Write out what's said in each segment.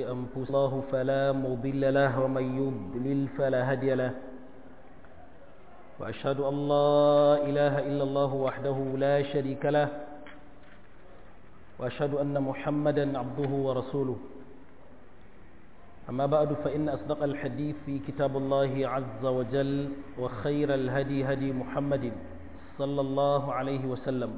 أنفسنا الله فلا مضل له ومن يضلل فلا هادي له وأشهد أن لا إله إلا الله وحده لا شريك له وأشهد أن محمدا عبده ورسوله أما بعد فإن أصدق الحديث في كتاب الله عز وجل وخير الهدي هدي محمد صلى الله عليه وسلم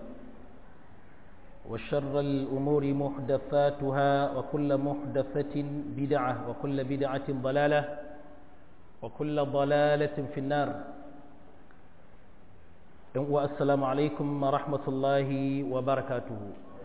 وشر الأمور محدثاتها وكل محدثة بدعة وكل بدعة ضلالة وكل ضلالة في النار والسلام عليكم ورحمة الله وبركاته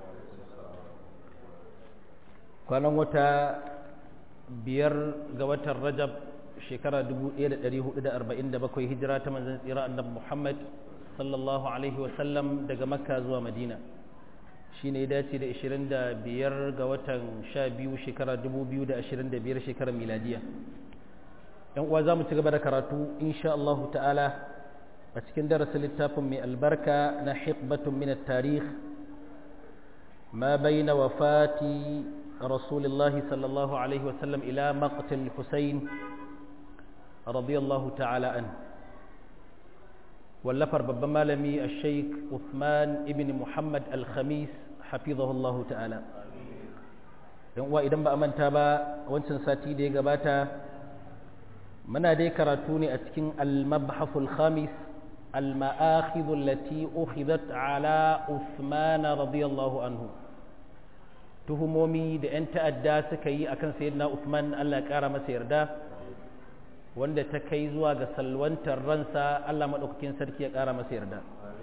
كان وتا biyar ga watan rajab shekara 1447 hijira ta manzan tsira annabi muhammad sallallahu alaihi wasallam daga makka zuwa madina shi ne dace da 25 ga watan 12 shekara 2025 shekarar miladiya yan uwa za mu ci gaba da karatu insha Allah ta'ala a cikin darasin littafin mai albarka na hikbatun min tarikh ma bayna wafati رسول الله صلى الله عليه وسلم إلى مقتل الحسين رضي الله تعالى عنه واللفر ببما لمي الشيخ عثمان ابن محمد الخميس حفظه الله تعالى wa idan ba a manta ba wancan sati da ya gabata muna dai karatu ne a cikin al-mabhaful khamis al-ma'akhidhu allati ukhidat ala Uthman radiyallahu anhu tuhumomi da 'yan ta'adda suka yi akan sayyidina Uthman Allah ya ƙara masa yarda wanda ta kai zuwa ga salwantar ransa Allah maɗaukakin sarki ya ƙara masa yarda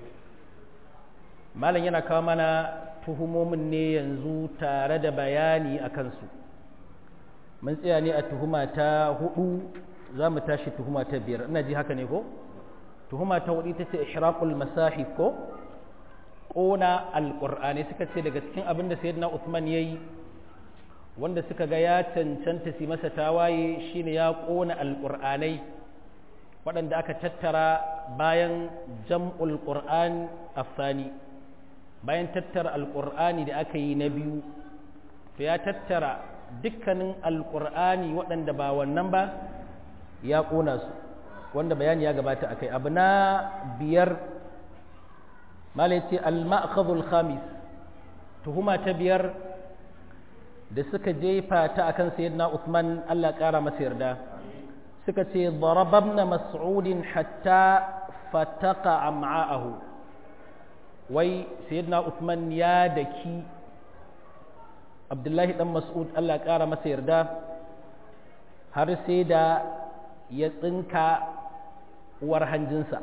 malam yana kawo mana tuhumomin ne yanzu tare da bayani a kansu mun tsaya ne a tuhuma ta hudu za mu tashi tuhuma ta biyar ina ji haka ne ko tuhuma ta hudu ita ce ishraqul masahif ko ƙona alƙur'ani suka ce daga cikin abin da sayyidina Uthman ya yi wanda suka ga ya cancanta su masa tawaye shine ya ƙona alƙur'anai waɗanda aka tattara bayan jam'ul ƙur'an afsani bayan tattara alƙur'ani da aka yi na biyu to ya tattara dukkanin alƙur'ani waɗanda ba wannan ba ya ƙona su wanda bayani ya gabata akai abu na biyar malai ce al-ma'khadhul khamis tuhuma ta biyar da suka jefa ta akan sayyidina Uthman Allah kara masa yarda suka ce darabna mas'udin hatta fataqa am'a'ahu wai sayyidina Uthman ya daki Abdullahi dan Mas'ud Allah kara masa yarda har sai da ya tsinka uwar hanjinsa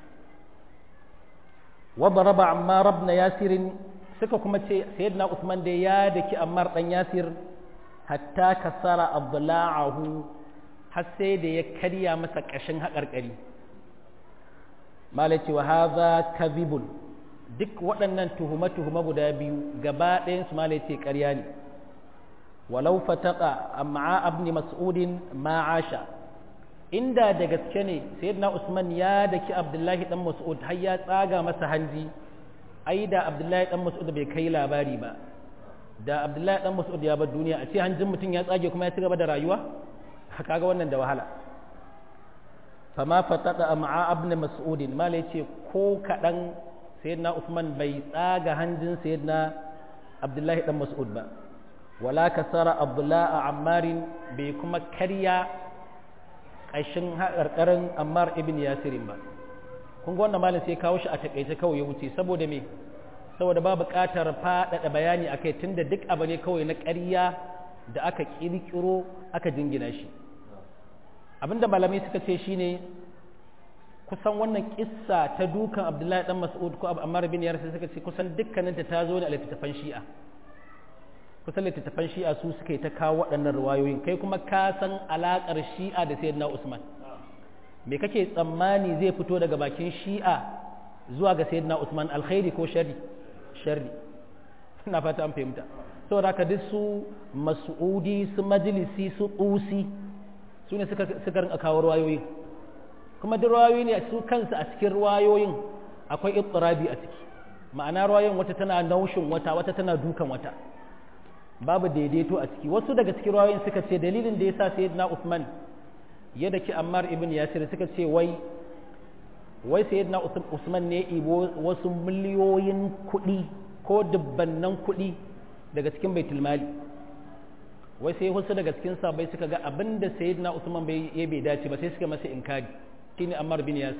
وضرب عمار بن ياسر suka kuma ce sayyidina Uthman da ya daki Ammar dan Yasir hatta kasara adla'ahu har sai da ya karya masa kashin haƙarƙari malaci wa hadha kadhibun duk waɗannan tuhuma tuhuma guda biyu gaba ɗayan su malaci ƙarya ne walau fataqa am'a ibn mas'udin ma asha inda da gaske ne sayyidina Usman ya daki Abdullahi dan Mas'ud har ya tsaga masa hanji ai da Abdullahi dan Mas'ud bai kai labari ba da Abdullahi dan Mas'ud ya bar duniya a ce hanjin mutum ya tsage kuma ya ci gaba da rayuwa kaga wannan da wahala fama fataka ma'a ibn Mas'ud mala yace ko kadan sayyidina Usman bai tsaga hanjin sayyidina Abdullahi dan Mas'ud ba wala kasara Abdullahi Ammarin bai kuma karya ƙashin haƙarƙarin ammar ibn yasirin ba kun ga wannan malin sai kawo shi a takaice kawai ya wuce saboda me saboda ba buƙatar faɗaɗa bayani akai tunda duk abu ne kawai na ƙarya da aka ƙirƙiro aka jingina shi abinda malamai suka ce shine kusan wannan kissa ta dukan abdullahi dan mas'ud ko ammar ibn yasir suka ce kusan dukkaninta ta zo ne a littattafan shi'a kusan littattafan shi'a su suka yi ta kawo waɗannan ruwayoyin kai kuma ka san alaƙar shi'a da sayyidina usman me kake tsammani zai fito daga bakin shi'a zuwa ga sayyidina usman alkhairi ko sharri sharri ina fata an fahimta saboda haka duk su mas'udi su majlisi su qusi su ne suka suka rinka kawo ruwayoyin kuma duk ruwayoyi ne su kansu a cikin ruwayoyin akwai ittirabi a ciki ma'ana ruwayoyin wata tana naushin wata wata tana dukan wata babu daidaito a ciki wasu daga cikin rawayoyin suka ce dalilin da yasa sayyidina Uthman ya daki Ammar ibn Yasir suka ce wai wai sayyidina Usman ne ibo wasu miliyoyin kuɗi ko dubbannan kuɗi daga cikin baitul mali wai sai wasu daga cikin sabai suka ga abin da sayyidina Usman bai ya bai dace ba sai suka masa inkari shine Ammar bin Yasir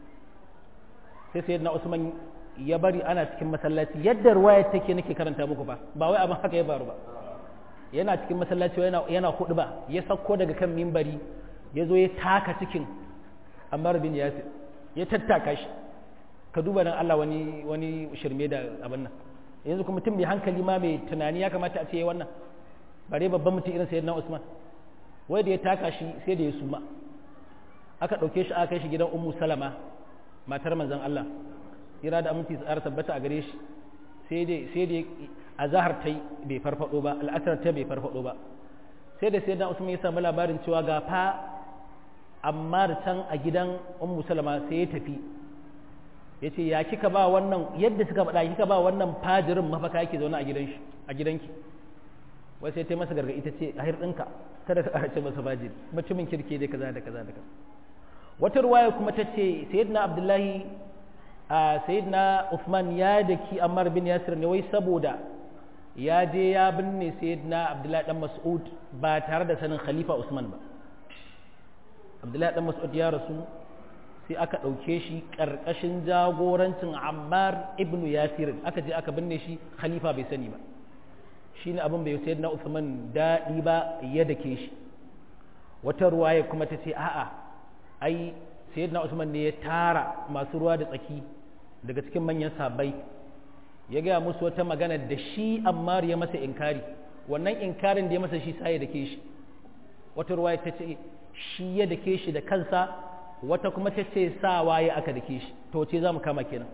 sai sayyidina Usman ya bari ana cikin masallaci yadda ruwaya take nake karanta muku ba ba wai abin haka ya faru ba yana cikin masallaci yana yana hudu ba ya sauko daga kan mimbari ya zo ya taka cikin Ammar bin Yasir ya tattaka shi ka duba dan Allah wani wani shirme da abin nan yanzu kuma mutum mai hankali ma mai tunani ya kamata a ce wannan bare babban mutum irin sayyidina Usman wai da ya taka shi sai da ya suma aka dauke shi aka kai shi gidan Ummu Salama matar manzon Allah kira da aminci tsara tabbata a gare shi sai dai sai dai azhar tai bai farfado ba al'asar ta bai farfado ba sai da sayyidina Usman ya samu labarin cewa ga fa amma da can a gidan ummu salama sai ya tafi ya ce ya kika ba wannan yadda suka faɗa kika ba wannan fajirin mafaka yake zaune a gidan shi a gidanki wai sai ta masa gargaɗi ta ce a hirɗinka kada ka ƙarace masa fajiri mutumin kirke dai kaza da kaza da kaza wata ruwaya kuma ta ce sayyidina abdullahi a sayyidina usman ya daki ammar bin yasir ne wai saboda ya je ya binne sayyidina abdullahi dan mas'ud ba tare da sanin khalifa usman ba abdullahi dan mas'ud ya rasu sai aka ɗauke shi ƙarƙashin jagorancin ammar ibn yasir aka je aka binne shi khalifa bai sani ba shi ne abin bai sayar na usman daɗi ba ya dake shi wata ruwaya kuma ta ce a'a ai sayar na usman ne ya tara masu ruwa da tsaki daga cikin manyan sabai ya gaya musu wata magana da shi ammar ya masa inkari wannan inkarin da ya masa shi sai ya dake shi wata ruwaya ta ce shi ya dake shi da kansa wata kuma ta ce sa waye aka dake shi to ce za mu kama kenan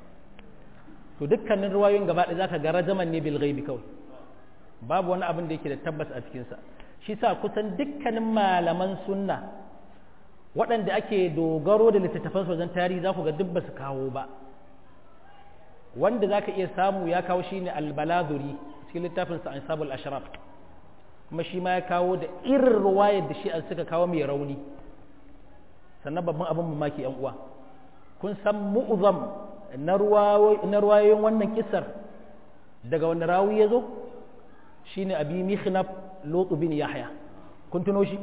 to dukkanin ruwayoyin gaba ɗaya zaka ga rajaman ne bil ghaibi kawai babu wani abin da yake da tabbas a cikin sa shi sa kusan dukkanin malaman sunna waɗanda ake dogaro da littattafan wajen tarihi za ku ga duk ba su kawo ba wanda zaka iya samu ya kawo shine al-baladuri cikin littafin sa ansabul ashraf kuma shi ma ya kawo da irin ruwayar da shi an suka kawo mai rauni sannan babban abin mamaki yan uwa kun san mu'zam na ruwayoyin wannan kisar daga wani rawi ya zo shine abi mihnaf lotu bin yahya kun tuno shi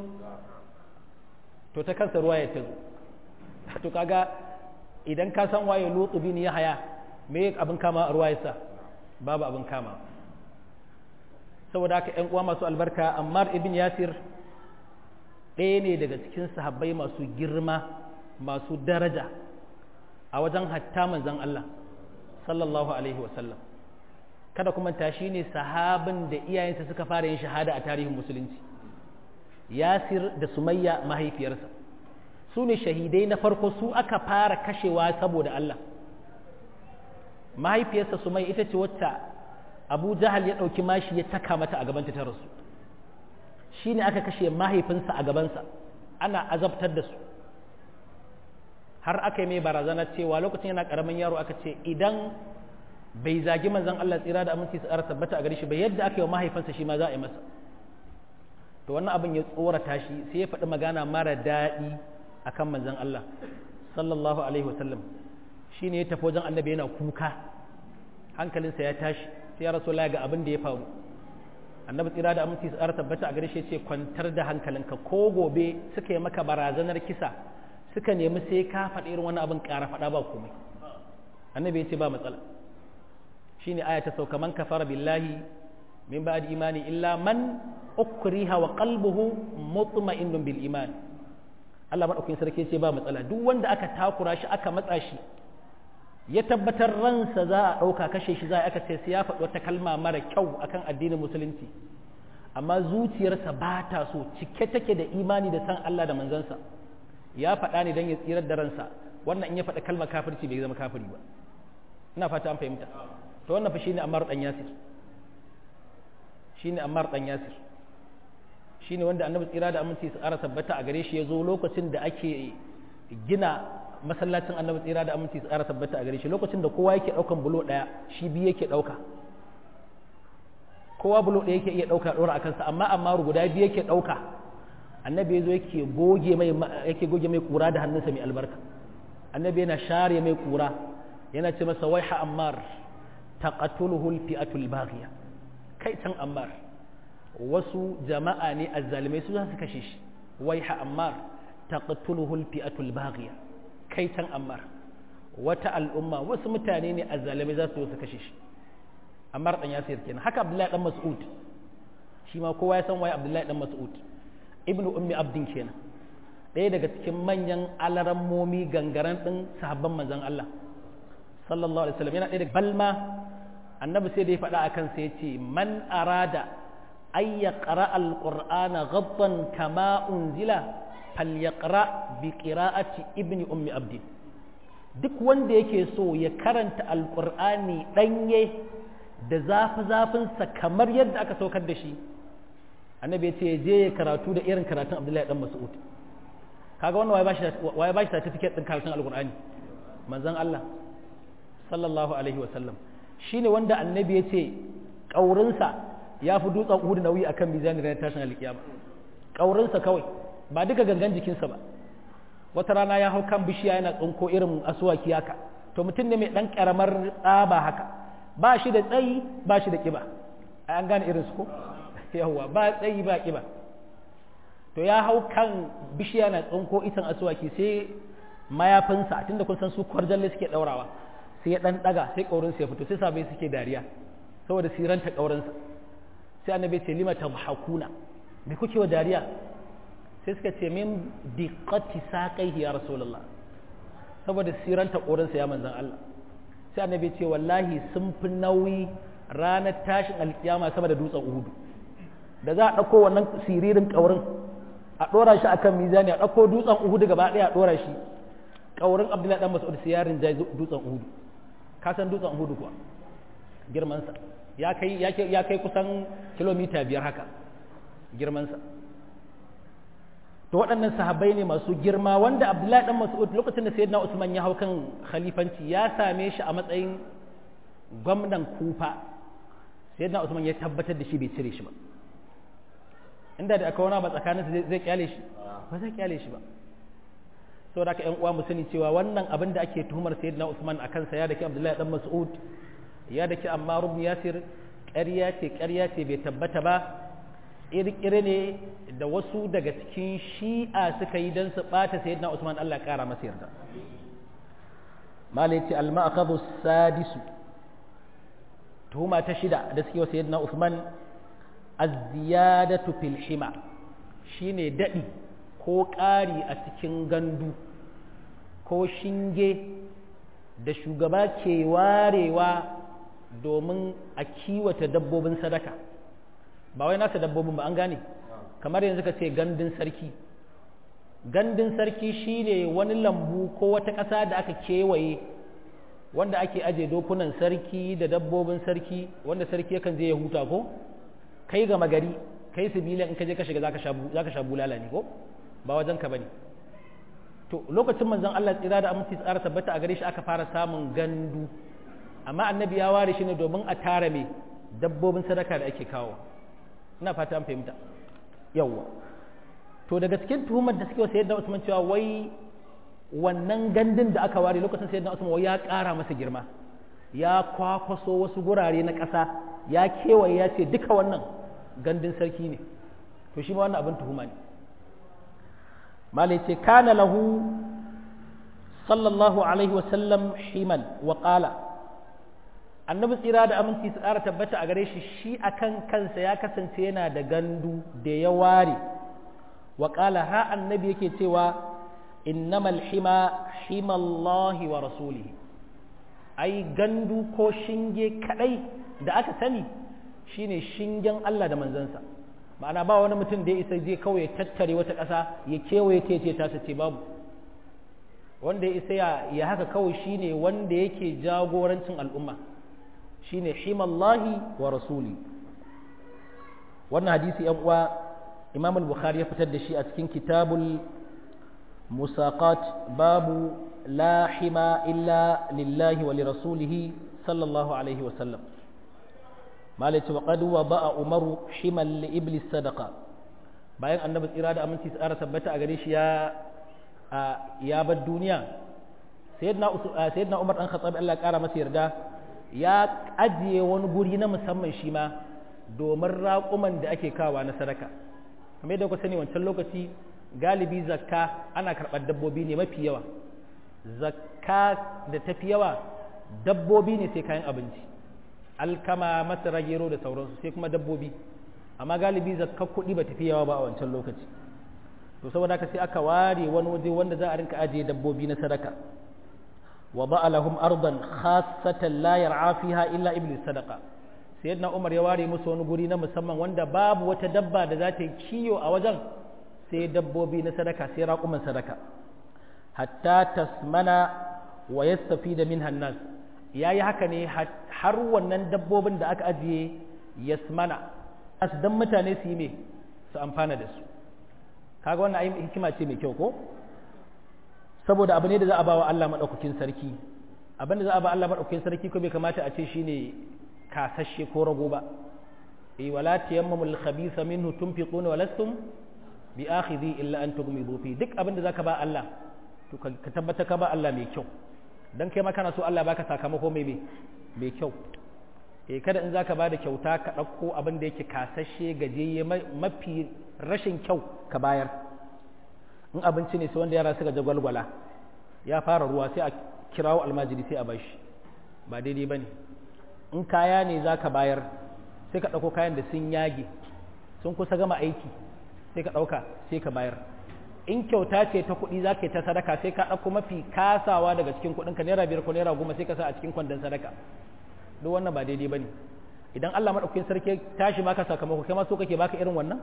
to ta kansa ruwayar ta zo to kaga idan ka san waye lotu bin yahya me abin kama a ruwayarsa babu abin kama saboda haka ‘yan uwa masu albarka ammar ibn yasir ɗaya ne daga cikin sahabbai masu girma masu daraja a wajen hatta manzan Allah sallallahu alaihi wasallam kada kuma tashi ne sahabin da iyayensa suka fara yin shahada a tarihin musulunci yasir da sumayya mahaifiyarsa su ne shahidai na farko su aka fara kashewa saboda Allah mahaifiyarsa sumayya ita ce wacce abu jahal ya ɗauki mashi ya taka mata a gabanta ta rasu shi ne aka kashe mahaifinsa a gabansa ana azabtar da su har aka yi mai barazana cewa lokacin yana ƙaramin yaro aka ce idan bai zagi manzan Allah tsira da aminci su tabbata a gare shi bai yadda aka yi wa mahaifinsa shi ma za a yi masa to wannan abin ya tsorata shi sai ya faɗi magana mara daɗi akan manzan Allah sallallahu alaihi wasallam shi ne ya tafi wajen annabi yana kuka hankalinsa ya tashi sai ya rasu ga abin da ya faru annabi tsira da aminci su tabbata a gare shi ce kwantar da hankalinka ko gobe suka yi maka barazanar kisa suka nemi sai ka faɗi irin wani abin ƙara faɗa ba komai annabi ya ce ba matsala shine aya ta sauka man kafara billahi min ba'di imani illa man ukriha wa qalbuhu mutma'innun bil iman Allah madaukakin sarki ce ba matsala duk wanda aka takura shi aka matsa shi ya tabbatar ransa za a ɗauka kashe shi za a aka ce sai ya faɗi wata kalma mara kyau akan addinin musulunci amma zuciyarsa ba ta so cike take da imani da san Allah da manzansa ya faɗa ne don ya tsirar da ransa wannan in ya faɗi kalmar kafirci bai zama kafiri ba ina fata an fahimta to wannan fa shine Ammar dan Yasir shine Ammar dan Yasir shine wanda Annabi tsira da aminci su ƙara tabbata a gare shi ya zo lokacin da ake gina masallacin annabi tsira da aminci su ƙara tabbata a gare shi lokacin da kowa yake ɗaukan bulo ɗaya shi biyu yake ɗauka kowa bulo ɗaya yake iya ɗauka ɗora a kansa amma amma guda biyu yake ɗauka annabi ya zo yake goge mai yake goge mai kura da hannunsa mai albarka annabi yana share mai kura yana ce masa waiha ammar taqatuluhu alfi'atul baghiya kai tan ammar wasu jama'a ne azzalimai su za su kashe shi waiha ammar taqtuluhu alfi'atul baghiya kai tan ammar wata al'umma wasu mutane ne azzalimai za su su kashe shi ammar dan yasir kenan haka abdullahi dan mas'ud shi ma kowa ya san waye abdullahi dan mas'ud ibnu ummi abdin kenan ɗaya daga cikin manyan alarammomi gangaren ɗin sahabban manzon Allah sallallahu alaihi wasallam yana ɗaya daga balma annabi sai da ya faɗa akan sai ya ce man arada ay yaqra alqur'ana ghaddan kama unzila falyaqra bi qira'ati ibni ummi abdin duk wanda yake so ya karanta alqur'ani ɗanye da zafi zafinsa kamar yadda aka saukar da shi annabi ya ce je ya karatu da irin karatun abdullahi dan mas'ud kaga wannan waye bashi waye bashi certificate din karatun alqur'ani manzon Allah sallallahu alaihi wa sallam shine wanda annabi ya ce kaurinsa ya fi dutsen uhud nauyi akan mizani ranar tashin alkiyama kaurinsa kawai ba duka gangan jikinsa ba wata rana ya hau kan bishiya yana tsinko irin asuwaki haka to mutum ne mai dan karamar tsaba haka ba shi da tsayi ba shi da kiba an gane irin su ko yawwa ba tsayi ba kiba to ya hau kan bishiya na tsinko itan asuwaki sai mayafinsa tunda kun san su kwarjalle suke daurawa sai ya dan daga sai kaurinsa ya fito sai sabai suke dariya saboda siranta kaurinsa sai annabi ce lima tabhakuna me kuke wa dariya sai suka ce min diqqati saqaihi ya rasulullah saboda siranta kaurinsa ya manzon Allah sai annabi ce wallahi sun fi nauyi ranar tashin alkiyama sama da dutsen uhudu da za a ɗauko wannan siririn ƙaurin a ɗora shi akan mizani a ɗauko dutsen uhudu gaba ɗaya a ɗora shi ƙaurin abdullahi ɗan mas'ud sai yarin jai dutsen uhudu ka san dutsen uhudu kuwa girmansa ya kai ya kai kusan kilomita biyar haka girmansa to waɗannan sahabbai ne masu girma wanda abdullahi ɗan mas'ud lokacin da sayyidina usman ya hau kan khalifanci ya same shi a matsayin gwamnan kufa sayyidina usman ya tabbatar da shi bai cire shi ba inda da aka wani ba tsakaninsu zai kyale shi ba zai kyale shi ba saboda haka ƴan uwa mu sani cewa wannan abin da ake tuhumar sayyidina usman a kansa ya dake abdullahi dan mas'ud ya dake ammar ibn yasir ƙarya ce ƙarya ce bai tabbata ba ƙirƙire ne da wasu daga cikin shi'a suka yi don su ɓata sayyidina Usman Allah ƙara masa yarda malai ce al-ma'khadhu sadisu tuhuma ta shida da suke wa sayyidina Usman az-ziyadatu fil hima shine dadi ko ƙari a cikin gandu ko shinge da shugaba ke warewa domin a kiwata dabbobin sadaka ba wai nasa dabbobin ba an gane kamar yanzu ka ce gandun sarki gandun sarki shine wani lambu ko wata ƙasa da aka kewaye wanda ake aje dokunan sarki da dabbobin sarki wanda sarki yakan je ya huta ko kai gama gari kai sibilan in ka je ka shiga zaka sha bulala ne ko ba wajen ka bane to lokacin manzon Allah tsira da aminci tsara tabbata a gare shi aka fara samun gandu amma annabi ya ware shi ne domin a tara me dabbobin sadaka da ake kawo ina fata an fahimta yawwa to daga cikin tuhumar da suke wa sayyidina Usman cewa wai wannan gandun da aka ware lokacin sayyidina Usman wai ya ƙara masa girma ya kwakwaso wasu gurare na ƙasa ya kewaye ya ce duka wannan gandun sarki ne to shi ma wannan abin tuhuma ne malai ce kana lahu sallallahu alaihi wasallam himan wa qala annabi tsira da aminci su ƙara tabbata a gare shi shi akan kansa ya kasance yana da gandu da ya ware wa qala ha annabi yake cewa innamal hima himallahi wa rasulihi ai gandu ko shinge kadai da aka sani shine shingen Allah da manzansa ma'ana ba wani mutum da ya isa je kawai ya tattare wata ƙasa ya kewaye ta ce ta ce babu wanda ya isa ya haka kawai shine wanda yake jagorancin al'umma shine himallahi wa rasuli wannan hadisi yan uwa imam al-bukhari ya fitar da shi a cikin kitabul musaqat babu la hima illa lillahi wa li rasulihi sallallahu alaihi wa sallam malai ce wa qad wada'a umaru himal li iblis sadaqa bayan annabi tsira da aminci tsara tabbata a gare shi ya ya bar duniya sayyidina sayyidina umar dan khattab Allah kara masa yarda ya ajiye wani guri na musamman shi ma domin raƙuman da ake kawa na sadaka kamar yadda ku sani wancan lokaci galibi zakka ana karɓar dabbobi ne mafi yawa zakka da tafi yawa dabbobi ne sai kayan abinci alkama masara gero da sauransu sai kuma dabbobi amma galibi zakka kuɗi ba tafi yawa ba a wancan lokaci to saboda haka sai aka ware wani waje wanda za a rinka ajiye dabbobi na sadaka wa ba'a lahum ardan khassatan la yar'a fiha illa iblis sadaqa sayyidina umar ya ware musu wani guri na musamman wanda babu wata dabba da za ta yi kiyo a wajen sai dabbobi na sadaka sai raƙuman sadaka hatta tasmana wa yastafida minha an-nas yayi haka ne har wannan dabbobin da aka ajiye yasmana as dan mutane su yi me su amfana da su kaga wannan ayi hikima ce mai kyau ko saboda abu ne da za a ba wa Allah madaukakin sarki abin da za a ba Allah madaukakin sarki ko bai kamata a ce shine kasashe ko rago ba eh wala tayammamul khabitha minhu tunfiquna wa lastum bi akhidhi illa an tughmidu fi duk abin da zaka ba Allah to ka tabbata ka ba Allah mai kyau dan kai ma kana so Allah baka sakamako mai mai kyau eh kada in zaka bada kyauta ka dauko abin da yake kasashe gajeye mafi rashin kyau ka bayar in abinci ne sai wanda yara suka jagwalgwala ya fara ruwa sai a kirawo almajiri sai a bashi ba daidai bane in kaya ne zaka bayar sai ka dauko kayan da sun yage sun kusa gama aiki sai ka dauka sai ka bayar in kyauta ce ta kuɗi za ka yi ta sadaka sai ka ɗauko mafi kasawa daga cikin kuɗinka naira biyar ko naira goma sai ka sa a cikin kwandon sadaka duk wannan ba daidai ba ne idan Allah maɗaukakin sarki tashi maka sakamako kai ma so kake baka irin wannan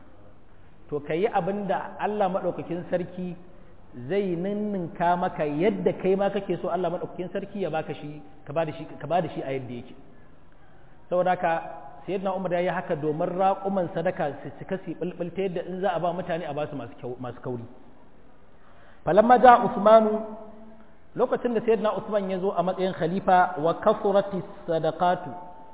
to ka yi abin da Allah maɗaukakin sarki zai ninninka maka yadda kai ma kake so Allah maɗaukakin sarki ya baka shi ka ba da shi ka ba da shi a yadda yake saboda haka sayyidina umar ya yi haka domin raƙuman sadaka su cika su bulbul ta yadda in za a ba mutane a ba su masu kauri falamma ja usmanu lokacin da sayyidina usman ya zo a matsayin khalifa wa kasurati sadaqatu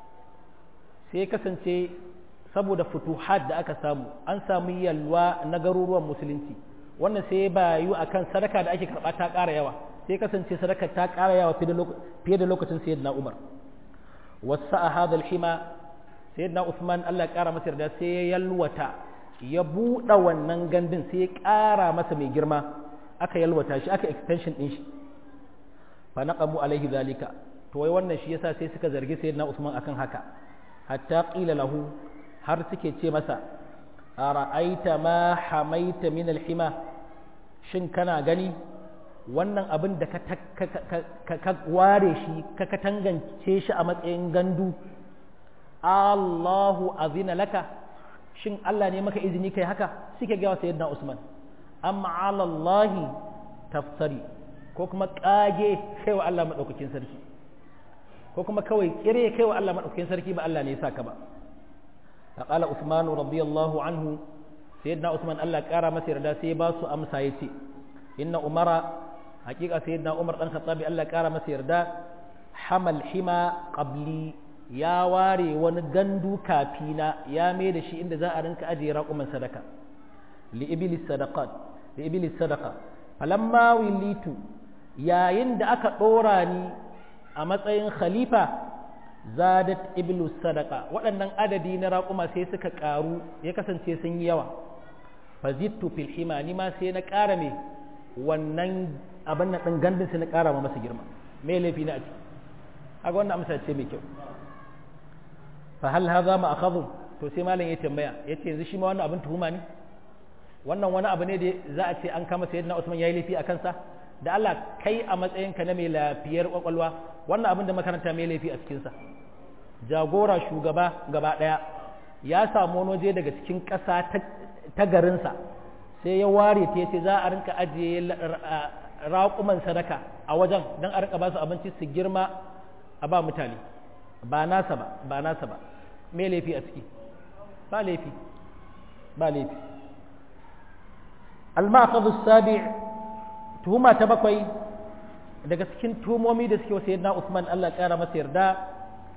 sai kasance saboda futuhat da aka samu an samu yalwa na garuruwan musulunci wannan sai bayu akan sadaka da ake karɓa ta ƙara yawa sai kasance sadaka ta ƙara yawa fiye da lokacin sayyidina umar wasa a hadal hima sayyidina Usman Allah ya kara masa yarda sai ya yalwata ya buɗe wannan gandun sai ya ƙara masa mai girma aka yalwata shi aka extension ɗin shi fa naqamu alaihi zalika to wai wannan shi yasa sai suka zargi sayyidina Usman akan haka hatta qila lahu har suke ce masa ara'aita ma hamaita min alhima shin kana gani wannan abin da ka ware shi ka katangance shi a matsayin gandu Allahu azina laka shin Allah ne maka izini kai haka suke gawa sayyidina Usman amma ala Allah tafsari ko kuma kage kai wa Allah madaukakin sarki ko kuma kawai kire kai wa Allah madaukakin sarki ba Allah ne ya saka ba faqala Usman radiyallahu anhu sayyidina Usman Allah kara masa yarda sai ba su amsa yace inna umara hakika sayyidina Umar dan Khattabi Allah kara masa yarda hamal hima qabli ya ware wani gandu kafina ya mai da shi inda za a rinka ajiye raƙuman sadaka li iblis sadaqat li iblis sadaqa falamma wilitu yayin da aka ɗora ni a matsayin khalifa zadat iblis sadaqa waɗannan adadi na raƙuma sai suka ƙaru ya kasance sun yi yawa fazittu fil hima ni ma sai na ƙara me wannan abin nan ɗin gandun sai na ƙara ma masa girma me laifi na a ciki aga wannan amsa ce mai kyau fa hal hadha ma akhadhu to sai malam ya tambaya yace yanzu shi ma wannan abin tuhuma ne wannan wani abu ne da za a ce an kama sayyidina Usman yayi laifi a kansa da Allah kai a matsayinka na mai lafiyar kwakwalwa wannan abin da makaranta mai laifi a cikin sa jagora shugaba gaba daya ya samu wani waje daga cikin ƙasa ta garinsa sai ya ware ta yace za a rinka ajiye raƙuman sadaka a wajen don a rinka ba su abinci su girma a ba mutane ba nasa ba ba nasa ba me laifi a ciki ba laifi ba laifi al-ma'khadhu sabi tuhuma ta bakwai daga cikin tuhumomi da suke wasu yadda Usman Allah kara masa yarda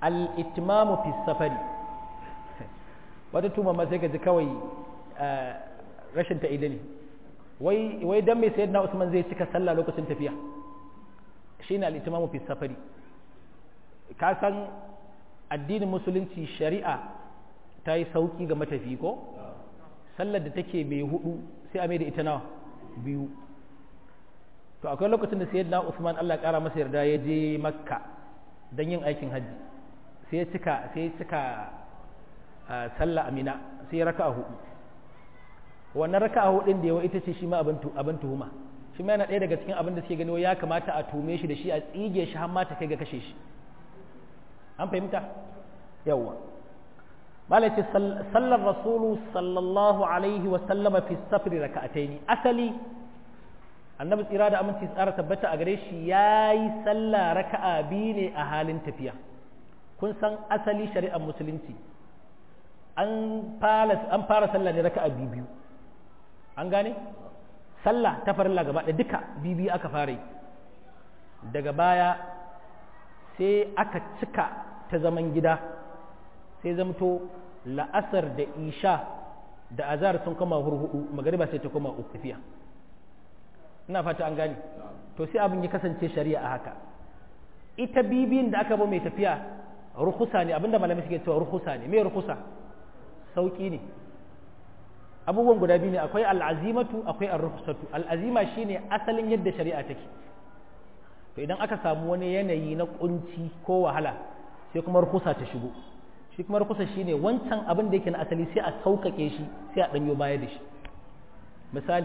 al-itmamu fi safari wata tuma ma sai ka ji kawai rashin ta ne wai wai dan mai sayyidina Usman zai cika sallah lokacin tafiya shine al-itmamu fi safari ka san addinin musulunci shari'a ta yi sauki ga matafi ko sallar da take mai hudu sai a mai da ita nawa biyu to akwai lokacin da sayyidina Usman Allah kara masa yarda ya je Makka don yin aikin hajji sai ya cika sai ya cika sallah amina sai ya raka'a hudu wannan raka'a hudun da yawa ita ce shi ma abin abin tuhuma shi ma yana ɗaya daga cikin abin da suke gani ya kamata a tume shi da shi a tsige shi har ma ta kai ga kashe shi an fahimta yawwa malaci sallar rasulu sallallahu alaihi wa sallama fi safri raka'ataini asali annabi tsira da aminci tsara tabbata a gare shi yayi sallah raka'a biyu ne a halin tafiya kun san asali shari'ar musulunci an fara an fara sallah ne raka'a biyu biyu an gane sallah ta farilla gaba da duka bibi aka fara yi daga baya sai aka cika ta zaman gida sai zamto la'asar da isha da azar sun koma hurhudu magariba sai ta koma uku tafiya ina fata an gane to sai abin ya kasance shari'a a haka ita bibiyin da aka ba mai tafiya rukusa ne abinda malamai suke cewa rukusa ne me rukusa sauki ne abubuwan guda biyu ne akwai al'azimatu akwai ar-rukhsatu al'azima shine asalin yadda shari'a take to idan aka samu wani yanayi na kunci ko wahala sai kuma rukusa ta shigo shi kuma rukusa shine wancan abin da yake na asali sai a sauƙaƙe shi sai a danyo baya da shi misali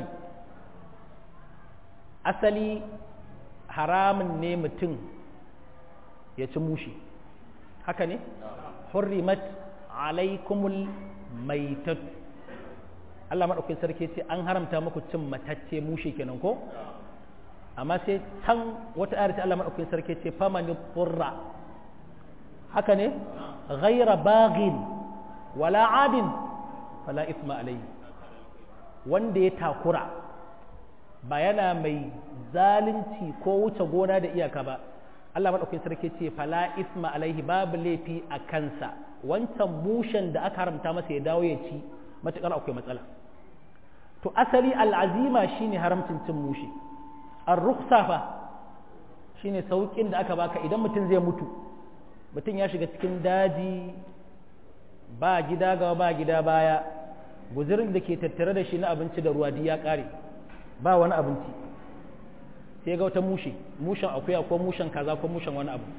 asali haramun ne mutum ya ci mushi haka ne hurrimat alaikumul maitat Allah maɗaukin sarki ce an haramta muku cin matacce mushe kenan ko amma sai can wata ayar ce Allah maɗaukin sarki ce famani qurra haka ne ghaira baghin wala adin fala isma alayhi wanda ya takura ba yana mai zalunci ko wuce gona da iyaka ba Allah maɗaukin sarki ce fala isma alaihi babu laifi a kansa wancan mushen da aka haramta masa ya dawo ya ci matuƙar akwai matsala to asali al'azima shine haramcin cin mushe an ruksa fa shine sauƙin da aka baka idan mutum zai mutu mutum ya shiga cikin daji ba gida gaba ba gida baya guzirin da ke tattare da shi na abinci da ruwa ya ƙare ba wani abinci sai ga wata mushe mushen akuya ko mushen kaza ko mushen wani abu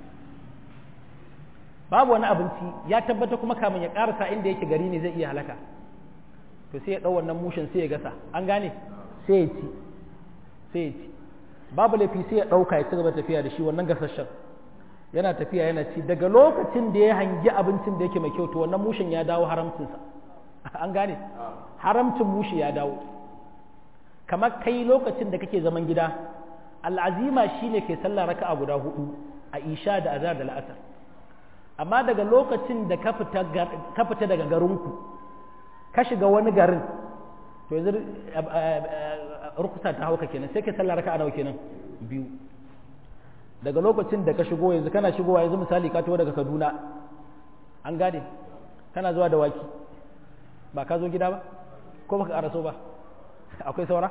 babu wani abinci ya tabbata kuma kamun ya karasa inda yake gari ne zai iya halaka to sai ya ɗau wannan mushen sai ya gasa an gane sai ya ci sai ya ci babu laifi sai ya ɗauka ya ci gaba tafiya da shi wannan gasasshen yana tafiya yana ci daga lokacin da ya hangi abincin da yake mai kyau to wannan mushen ya dawo haramcinsa an gane haramcin mushe ya dawo kamar kai lokacin da kake zaman gida al'azima shine ke sallah raka'a guda hudu a isha da azhar da la'asar amma daga lokacin da ka fita daga garinku ka shiga wani garin to yanzu rukusa ta hauka kenan sai ka sallah raka'a nawa kenan biyu daga lokacin da ka shigo yanzu kana shigowa yanzu misali ka taho daga Kaduna an gane kana zuwa da waki ba ka zo gida ba ko baka karaso ba akwai saura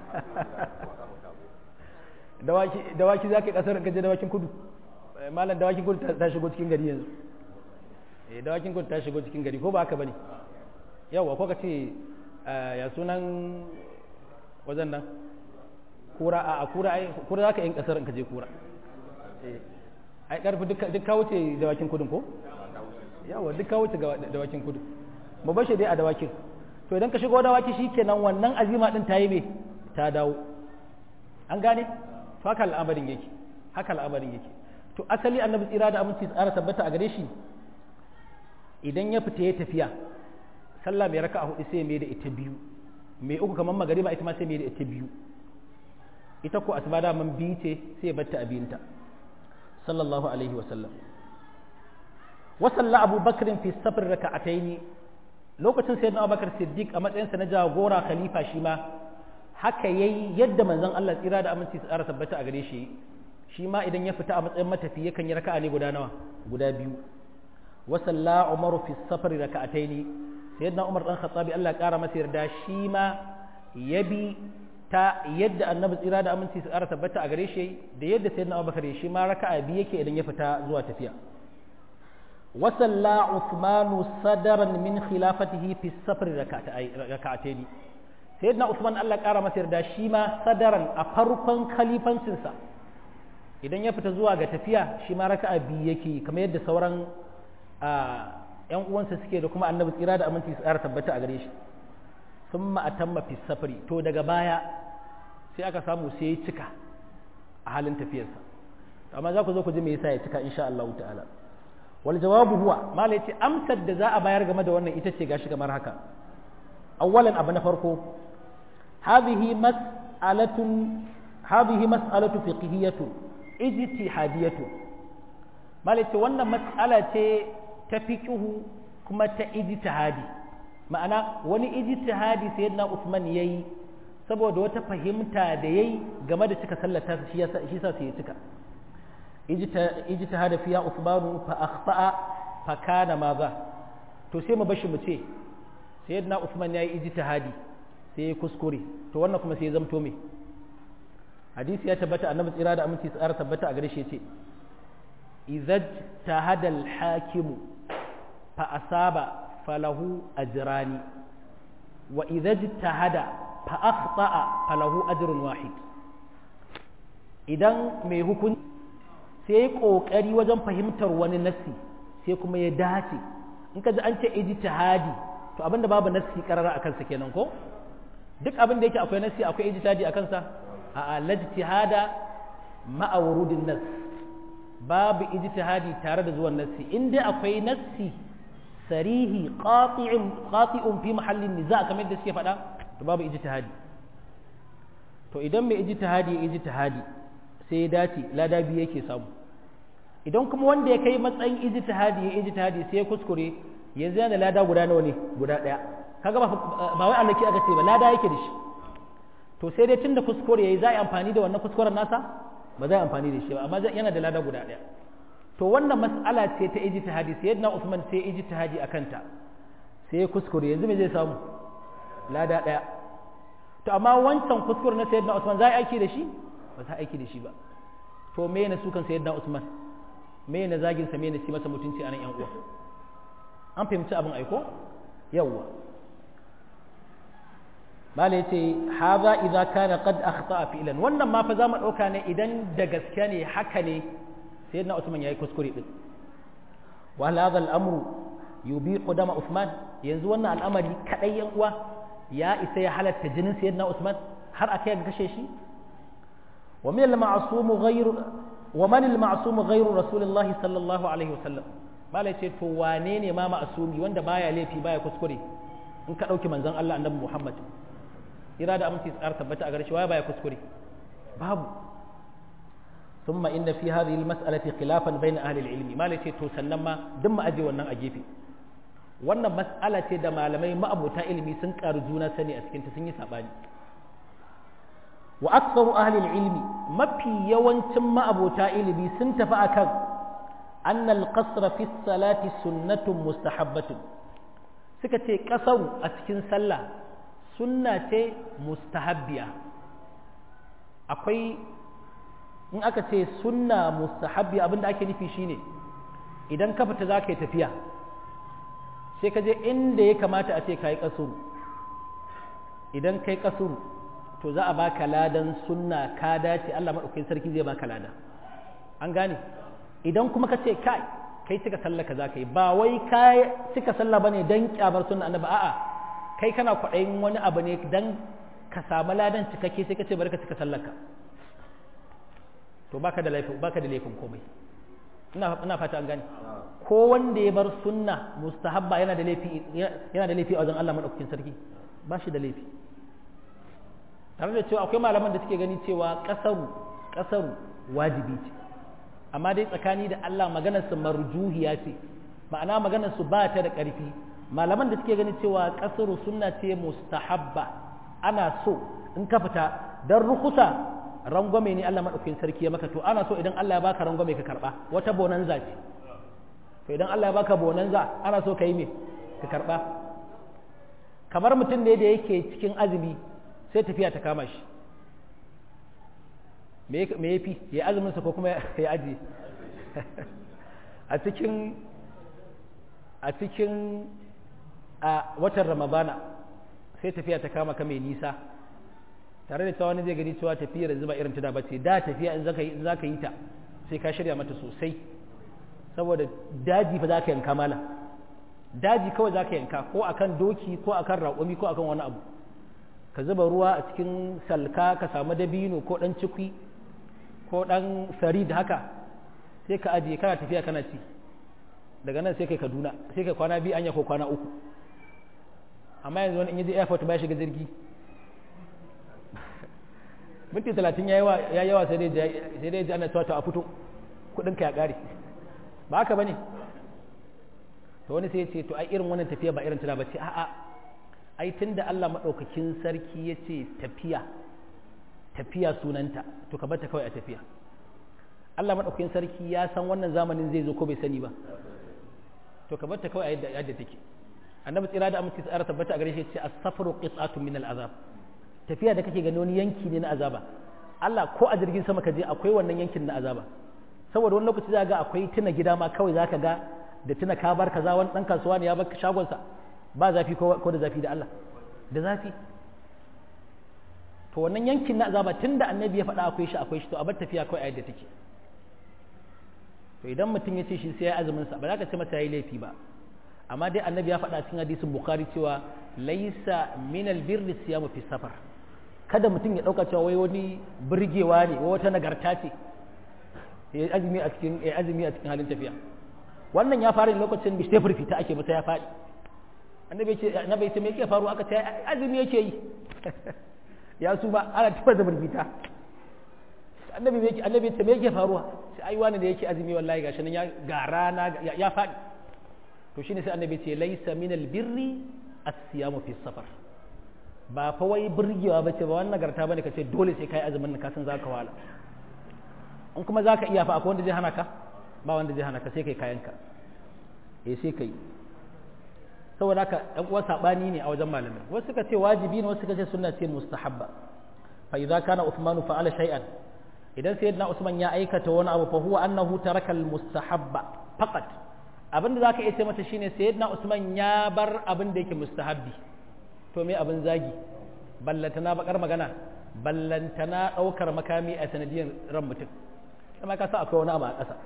dawaki za ka yi kasar gaje dawakin kudu malam dawakin kudu ta shigo cikin gari yanzu eh dawakin kudu ta shigo cikin gari ko ba haka bane yawa ko ka ce ya sunan wajen nan kura a kura ai kura za ka yi kasar ka je kura ai karfi duk ka wuce dawakin kudin ko yawa duk ka wuce dawakin kudu mu bashe dai a dawakin to idan ka shigo dawaki shikenan wannan azima din ta yi me ta dawo an gane to haka al'amarin yake haka al'amarin yake to asali annabi tsira da aminci tsara tabbata a gare shi idan ya fita ya tafiya sallah mai raka'a hudu sai mai da ita biyu mai uku kamar magariba ita ma sai mai da ita biyu ita ko asuba da man biyu ce sai ya batta abinta sallallahu alaihi wa sallam wa salla abu bakr fi safar raka'ataini lokacin sayyidina abubakar siddiq a matsayinsa na jagora khalifa shi ma haka yayi yadda manzon Allah tsira da aminci su tsara tabbata a gare shi shi ma idan ya fita a matsayin matafi yakan yi raka'a ne guda nawa guda biyu wa salla umaru fi safari raka'ataini sayyidina umar dan khattabi Allah ya kara masa yarda shi ma yabi ta yadda annabi tsira da aminci su ƙara tabbata a gare shi da yadda sayyidina abubakar shi ma raka'a biyu yake idan ya fita zuwa tafiya wa salla usmanu sadaran min khilafatihi fi safari raka'ataini sayyidina usman Allah ƙara masa yarda shi ma sadaran a farkon khalifancinsa idan ya fita zuwa ga tafiya shi ma raka'a biyu yake kamar yadda sauran ‘yan uwansa suke da kuma annabi tsira da aminci su ƙara tabbata a gare shi sun ma'atamma fi safari to daga baya sai aka samu sai ya cika a halin tafiyarsa amma za ku zo ku ji me yasa ya cika insha Allah ta'ala wal jawabu huwa malai ce amsar da za a bayar game da wannan ita ce gashi kamar haka awwalan abu na farko hadhihi mas'alatun hadhihi mas'alatu fiqhiyatu ijtihadiyatu malai ce wannan mas'ala ce ta fiqhu kuma ta ijtihadi ma'ana wani ijtihadi sayyidina Usman yayi saboda wata fahimta da yayi game da cika sallata shi yasa shi yasa sai ya cika ijtihada fiya Usman fa akhta'a fa kana maza to sai mu bashi mu ce sayyidina Usman yayi ijtihadi sai ya kuskure to wannan kuma sai ya zamto me hadisi ya tabbata annabi tsira da aminci tsara tabbata a gare shi yace idza tahada al-hakimu fa asaba falahu ajrani wa idza ijtahada fa akhta'a falahu ajrun wahid idan mai hukunci sai ya kokari wajen fahimtar wani nassi sai kuma ya dace in ka ji an ce ijtihadi to abinda babu nassi karara akan sa kenan ko duk abin da yake akwai nassi akwai ijtihadi akan sa a al-ijtihada ma'a wurudin nass babu ijtihadi tare da zuwan nassi in dai akwai nassi sarihi qati'un qati'un fi mahallin niza kamar da suke faɗa to babu ijtihadi to idan mai ijtihadi ya ijtihadi sai ya dace lada biyu yake samu idan kuma wanda ya kai matsayin ijtihadi ya ijtihadi sai ya kuskure yanzu yana lada guda nawa ne guda ɗaya kaga ba ba wai Allah aka ce ba lada yake da shi to sai dai tunda kuskure yayi za a yi amfani da wannan kuskuren nasa ba za a amfani da shi ba amma yana da lada guda ɗaya to wannan mas'ala ce ta ijtihadi sayyidina Usman sai ijtihadi akan ta sai ya kuskure yanzu me zai samu lada ɗaya to amma wancan kuskure na sayyidina Usman za a aiki da shi ba za a aiki da shi ba to me ne sukan sayyidina Usman me ne zagin sa me ne ci masa mutunci a nan yan uwa an fahimci abin aiko yawwa mala yace haza idza kana qad akhta fi'lan wannan ma fa za mu dauka ne idan da gaske ne haka ne sayyidina Usman yayi kuskure din wa hadha al-amru yubiqu dama Usman yanzu wannan al'amari kadai yan uwa ya isa ya halatta jinin sayyidina Usman har akai ga kashe shi wa min al-ma'sum ghayru wa man al-ma'sum ghayru rasulullahi sallallahu alaihi wasallam mala yace to wane ne ma ma'sumi wanda baya laifi baya kuskure in ka dauki manzon Allah annabi Muhammad ira da aminci tsar tabbata a gare shi waye baya kuskure babu thumma inna fi hadhihi almas'alati khilafan bayna ahli alilmi malai ce to sannan ma duk mu aje wannan a gefe wannan mas'ala ce da malamai ma'abuta ilimi sun karu juna sani a cikin ta sun yi sabani wa aktsaru ahli alilmi mafi yawancin ma'abuta ilimi sun tafi akan anna alqasra fi salati sunnatun mustahabbatun suka ce kasaru a cikin sallah sunna ce mustahabbiya akwai in aka ce sunna mustahabbiya abinda ake nufi shine idan ka fita za ka yi tafiya sai ka je inda ya kamata a ce ka yi kasuru idan ka yi kasuru to za a baka ladan sunna ka dace Allah maɗaukakin sarki zai baka lada an gane idan kuma ka ce kai kai cika sallah ka za ka yi ba wai ka cika sallah bane dan kyamar sunna annabi a'a kai kana kwaɗayin wani abu ne don ka samu ladan cikakke sai ka ce bari ka cika sallaka to baka da laifin baka da laifin komai ina ina fata an gane ko wanda ya bar sunna mustahabba yana da laifi yana da laifi a wajen Allah madaukakin sarki ba shi da laifi tare da cewa akwai malaman da suke gani cewa kasaru kasaru wajibi ce amma dai tsakani da Allah maganar su marjuhiya ce ma'ana maganar su ba ta da ƙarfi malaman da suke ganin cewa kasaru sunna ce mustahabba ana so in ka fita dan rukusa rangwame ne Allah madaukakin sarki ya maka to ana so idan Allah ya baka rangwame ka karba wata bonanza ce to idan Allah ya baka bonanza ana so ka yi me ka karba kamar mutum ne da yake cikin azumi sai tafiya ta kama shi me ya fi ya azuminsa ko kuma ya aji a cikin a cikin a watan ramadana sai tafiya ta kama ka mai nisa tare da cewa wani zai gani cewa tafiyar yanzu ba irin tuna ba ce da tafiya in zaka yi ta sai ka shirya mata sosai saboda daji fa za ka yanka mala daji kawai za ka yanka ko akan doki ko akan raƙumi ko akan wani abu ka zuba ruwa a cikin salka ka samu dabino ko ɗan cikwi ko ɗan sari da haka sai ka ajiye kana tafiya kana ci daga nan sai kai kaduna sai kai kwana biyu anya ko kwana uku amma yanzu wani in yaje airport ba shiga jirgi minti talatin ya yawa sai dai ji ana cewa a fito kudinka ya ƙare ba haka ba ne to wani sai ya ce to ai irin wannan tafiya ba irin tana ba ce a'a ai tun da Allah maɗaukakin sarki ya ce tafiya tafiya sunanta to ka bata kawai a tafiya Allah maɗaukakin sarki ya san wannan zamanin zai zo ko bai sani ba to ka bata kawai a yadda take annabi tsira da amince tsara tabbata a gare shi ce as-safru qit'atun min al-azab tafiya da kake gani wani yanki ne na azaba Allah ko a jirgin sama ka je akwai wannan yankin na azaba saboda wani lokaci za ga akwai tuna gida ma kawai zaka ga da tuna ka bar kaza wani dan kasuwa ne ya bar shagonsa ba zafi ko da zafi da Allah da zafi to wannan yankin na azaba tunda annabi ya faɗa akwai shi akwai shi to a bar tafiya kawai a yadda take to idan mutum ya ce shi sai ya azumin sa ba za ka ce masa yayi laifi ba amma dai annabi ya faɗa cikin hadisin bukhari cewa laisa min albirri siyamu fi safar kada mutum ya ɗauka cewa wai wani birgewa ne wai wata nagarta ce ya azumi a cikin ya azumi a cikin halin tafiya wannan ya fara lokacin bishte fita ake masa ya faɗi annabi ce annabi ce me yake faru aka ce azumi yake yi ya su ba ana tafa da burfita annabi me yake annabi ce me yake faruwa sai ai wani da yake azumi wallahi gashi nan ya ga rana ya faɗi to shine sai annabi ce laisa min albirri as-siyamu fi safar ba fa wai burgewa bace ba wannan nagarta bane kace dole sai kai azumin nan ka san zaka wala in kuma zaka iya fa akwai wanda zai hana ka ba wanda zai hana ka sai kai kayanka eh sai kai saboda haka ɗan uwa sabani ne a wajen malamai wasu suka ce wajibi ne wasu suka ce sunna ce mustahabba fa idza kana Uthman fa'ala shay'an idan sayyidina Usman ya aikata wani abu fa huwa annahu taraka al-mustahabba faqat abin da zaka iya ce mata shine sayyidina Usman ya bar abin da yake mustahabbi to me abin zagi ballantana bakar magana ballantana daukar makami a sanadiyar ran mutum kuma ka sa akwai wani abu a ƙasa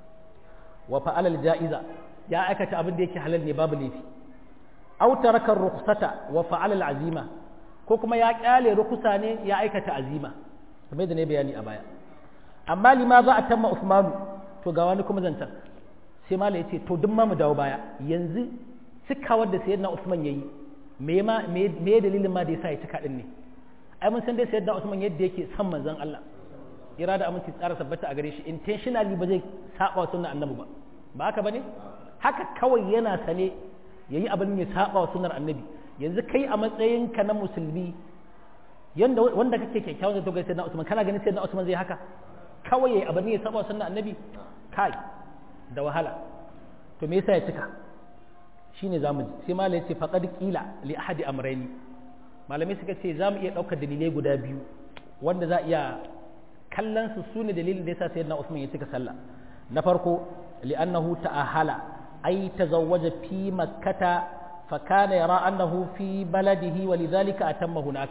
wa fa'ala al-ja'iza ya aikata abin da yake halal ne babu laifi aw taraka rukhsata wa fa'ala al-azima ko kuma ya kyale rukusa ne ya aikata azima kamar da ne bayani a baya amma lima za a tamma Usmanu to ga wani kuma zancan sai malai yace to duk ma mu dawo baya yanzu cikawar da sayyidina Usman yayi me ma me dalilin ma da yasa ya cika din ne ai mun san dai sayyidina Usman yadda yake son manzon Allah irada aminci tsara tabbata a gare shi intentionally ba zai saba sunnar annabi ba ba haka bane haka kawai yana sane yayi abin ya saba wa sunnar annabi yanzu kai a matsayinka na musulmi yanda wanda kake kyakkyawan zato ga sayyidina Usman kana ganin sayyidina Usman zai haka kawai yayi abin ya saba sunnar annabi kai da wahala to me yasa ya cika shine zamu ji sai malai ce faqad qila li ahadi amrayni malamai suka ce zamu iya daukar dalilai guda biyu wanda za iya kallon su sune dalilin da yasa sayyidina Usman ya cika sallah na farko li'annahu ta'ahala ay tazawwaja fi makkata فكان يرى أنه في بلده ولذلك أتم هناك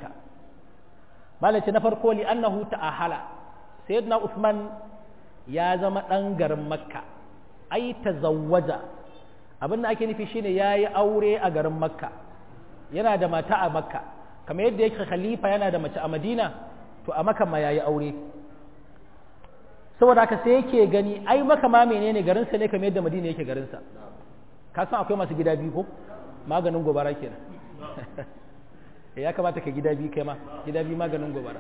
مالك نفرقو لأنه تأهل سيدنا عثمان يا زما أنجر مكة أي تزوج abin da ake nufi shine ya yi aure a garin makka yana da mata a makka kamar yadda yake khalifa yana da mace a madina to a makka ma ya yi aure saboda haka sai yake gani ai maka ma menene garinsa ne kamar yadda madina yake garinsa ka san akwai masu gida biyu ko maganin gobara kenan ya kamata ka gida biyu kai ma gida biyu maganin gobara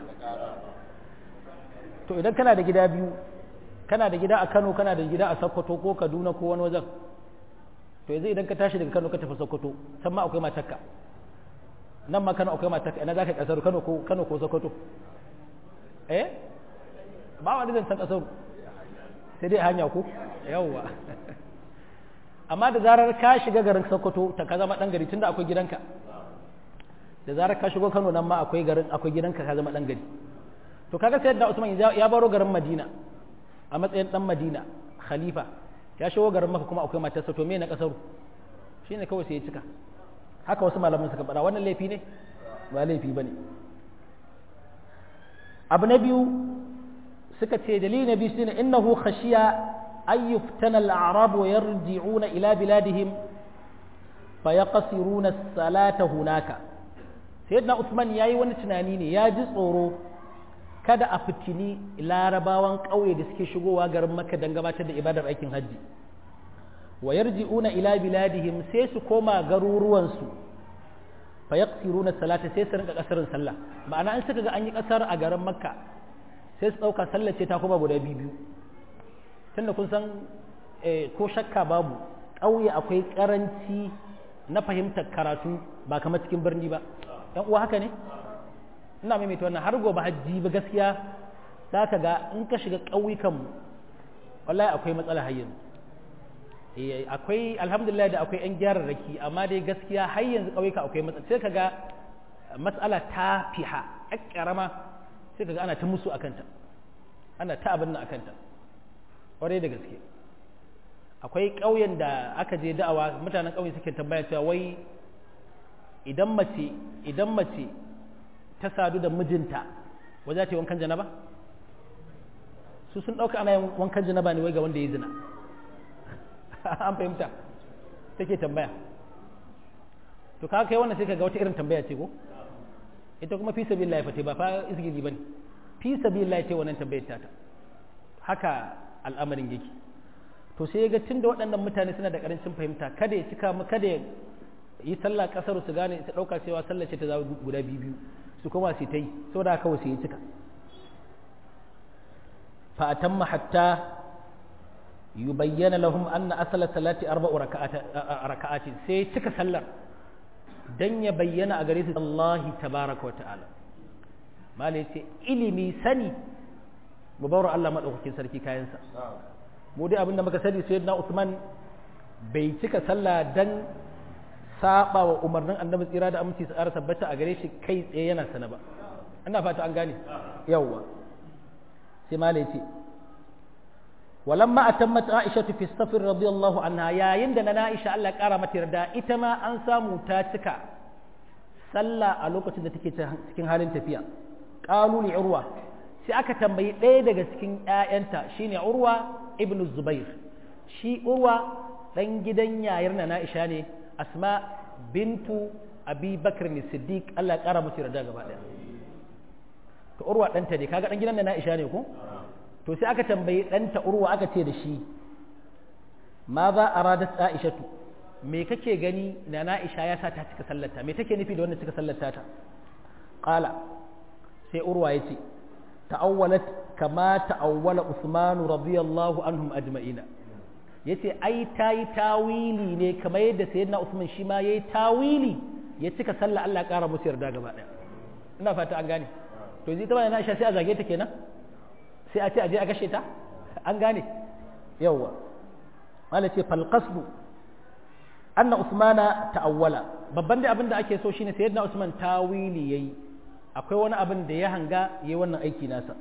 to idan kana da gida biyu kana da gida a Kano kana da gida a Sokoto ko Kaduna ko wani wajen to yanzu idan ka tashi daga Kano ka tafi Sokoto can ma akwai matarka nan ma Kano akwai matarka ina zaka kasar Kano ko Kano ko Sokoto eh ba wani zan san kasar sai dai hanya ko yawwa amma da zarar ka shiga garin sokoto ta ka zama dan gari tunda akwai gidanka da zarar ka shigo kano nan ma akwai garin akwai gidanka ka zama dan gari to kaga sai da usman ya baro garin madina a matsayin dan madina khalifa ya shigo garin maka kuma akwai matarsa to me na kasaru shine kawai sai ya cika haka wasu malaman suka faɗa wannan laifi ne ba laifi bane abu na biyu suka ce dalili na biyu shine innahu khashiya an yuftana al-a'rab wa yarji'una ila biladihim fa yaqsiruna as-salata hunaka sayyidina Usman yayi wani tunani ne ya ji tsoro kada a fitini larabawan ƙauye da suke shigowa garin Makka don gabatar da ibadar aikin hajji wa yarji'una ila biladihim sai su koma garuruwansu fa yaqsiruna salata sai su rinka kasarin sallah ma'ana an suka ga an yi kasar a garin Makka sai su dauka sallah ce ta kuma guda biyu tunda kun san ko shakka babu ƙauye akwai karanci na fahimtar karatu ba kamar cikin birni ba yan uwa haka ne ina maimaita wannan har gobe hajji ba gaskiya za ka ga in ka shiga ƙauyukanmu wallahi akwai matsala har yanzu akwai alhamdulillah da akwai 'yan gyararraki amma dai gaskiya har yanzu ƙauyuka akwai matsala sai ka ga matsala ta fiha a ƙarama sai ka ga ana ta musu akanta ana ta abin nan akanta ƙwarai da gaske akwai ƙauyen da aka je da'awa mutanen ƙauye suke tambaya cewa wai idan mace idan mace ta sadu da mijinta waje ta yi wankan janaba su sun ɗauka ana yin wankan janaba ne wai ga wanda ya zina an fahimta take tambaya to ka kai wannan sai ka ga wata irin tambaya ce ko ita kuma fi sabilillah fa ba fa isgili bane fi sabilillah ce wannan tambayar ta haka al'amarin yake to sai ya ga tunda waɗannan mutane suna da ƙarancin fahimta kada ya cika mu kada ya yi sallah kasar su gane su ɗauka cewa sallah ce ta zawo guda biyu biyu su kuma su ta yi saboda haka wasu yi cika fa atamma hatta yubayyana lahum anna asala salati arba'u raka'atin sai cika sallar dan ya bayyana a gare su Allah tabaraka wa ta'ala malai ce ilimi sani mu bawar Allah madaukakin sarki kayansa mu dai abinda muka sani sayyidina Usman bai cika sallah dan saba wa umarnin annabi tsira da aminci su ƙara tabbata a gare shi kai tsaye yana sana ba ina fata an gane yawwa sai malai ce walamma atammat aisha fi safar radiyallahu anha yayin da na aisha Allah ya ƙara mata yarda ita ma an samu ta cika sallah a lokacin da take cikin halin tafiya qalu li urwa sai aka tambayi ɗaya daga cikin ƴaƴanta shine urwa ibnu zubair shi urwa dan gidan yayar na aisha ne asma bintu abi bakar ne siddiq Allah ya kara musu yarda gaba daya to urwa ɗanta ne kaga ɗan gidan da na isha ne ko to sai aka tambayi ɗanta urwa aka ce da shi ma za a radat aishatu me kake gani na na isha ya sa ta cika sallata me take nufi da wannan cika sallata ta qala sai urwa yace ta'awwalat kama ta'awwala usmanu radiyallahu anhum ajma'ina yace ai ta yi tawili ne kamar yadda sayyidina Usman shi ma yayi tawili ya cika sallah Allah ya kara musu yarda gaba daya ina fata an gane to yanzu ita ba na Aisha sai a zage ta kenan sai a ce a je a gashe ta an gane yawwa Allah ce fal qasdu anna Usmana ta'awwala babban da abin da ake so shine sayyidina Usman tawili yayi akwai wani abin da ya hanga yayi wannan aiki nasa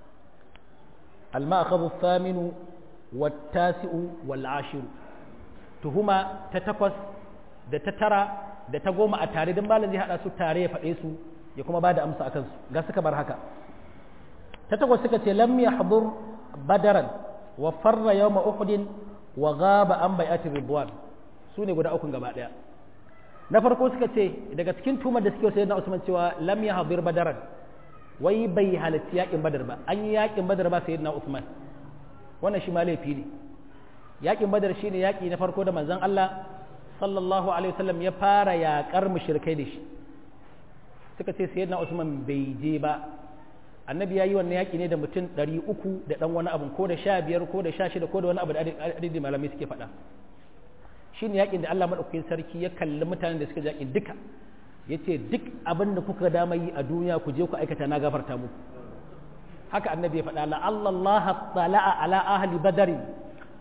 al-ma'khadhu ath-thaminu wattasi'u wal ashiru tuhuma ta takwas da ta tara da ta goma a tare don malam zai hada su tare ya faɗe su ya kuma ba da amsa akan su ga suka bar haka ta takwas suka ce lam yahdur badaran wa farra yawma uhud wa ghaba an bai'ati ridwan su ne guda ukun gaba daya na farko suka ce daga cikin tumar da suke sayyidina Usman cewa lam yahdur badaran wai bai halarci yakin badar ba an yi yakin badar ba sayyidina Usman wannan shi ma laifi ne yakin badar shine yaki na farko da manzon Allah sallallahu alaihi wasallam ya fara yakar mushrikai da shi suka ce sayyidina Usman bai je ba annabi ya yi wannan yaki ne da mutum 300 da dan wani abu ko da 15 ko da 16 ko da wani abu da adadin malamai suke faɗa shine yakin da Allah madaukakin sarki ya kalli mutanen da suka yakin duka yace duk abin da kuka dama yi a duniya ku je ku aikata na gafarta muku haka annabi ya faɗa la'alla Allah tala'a ala ahli badari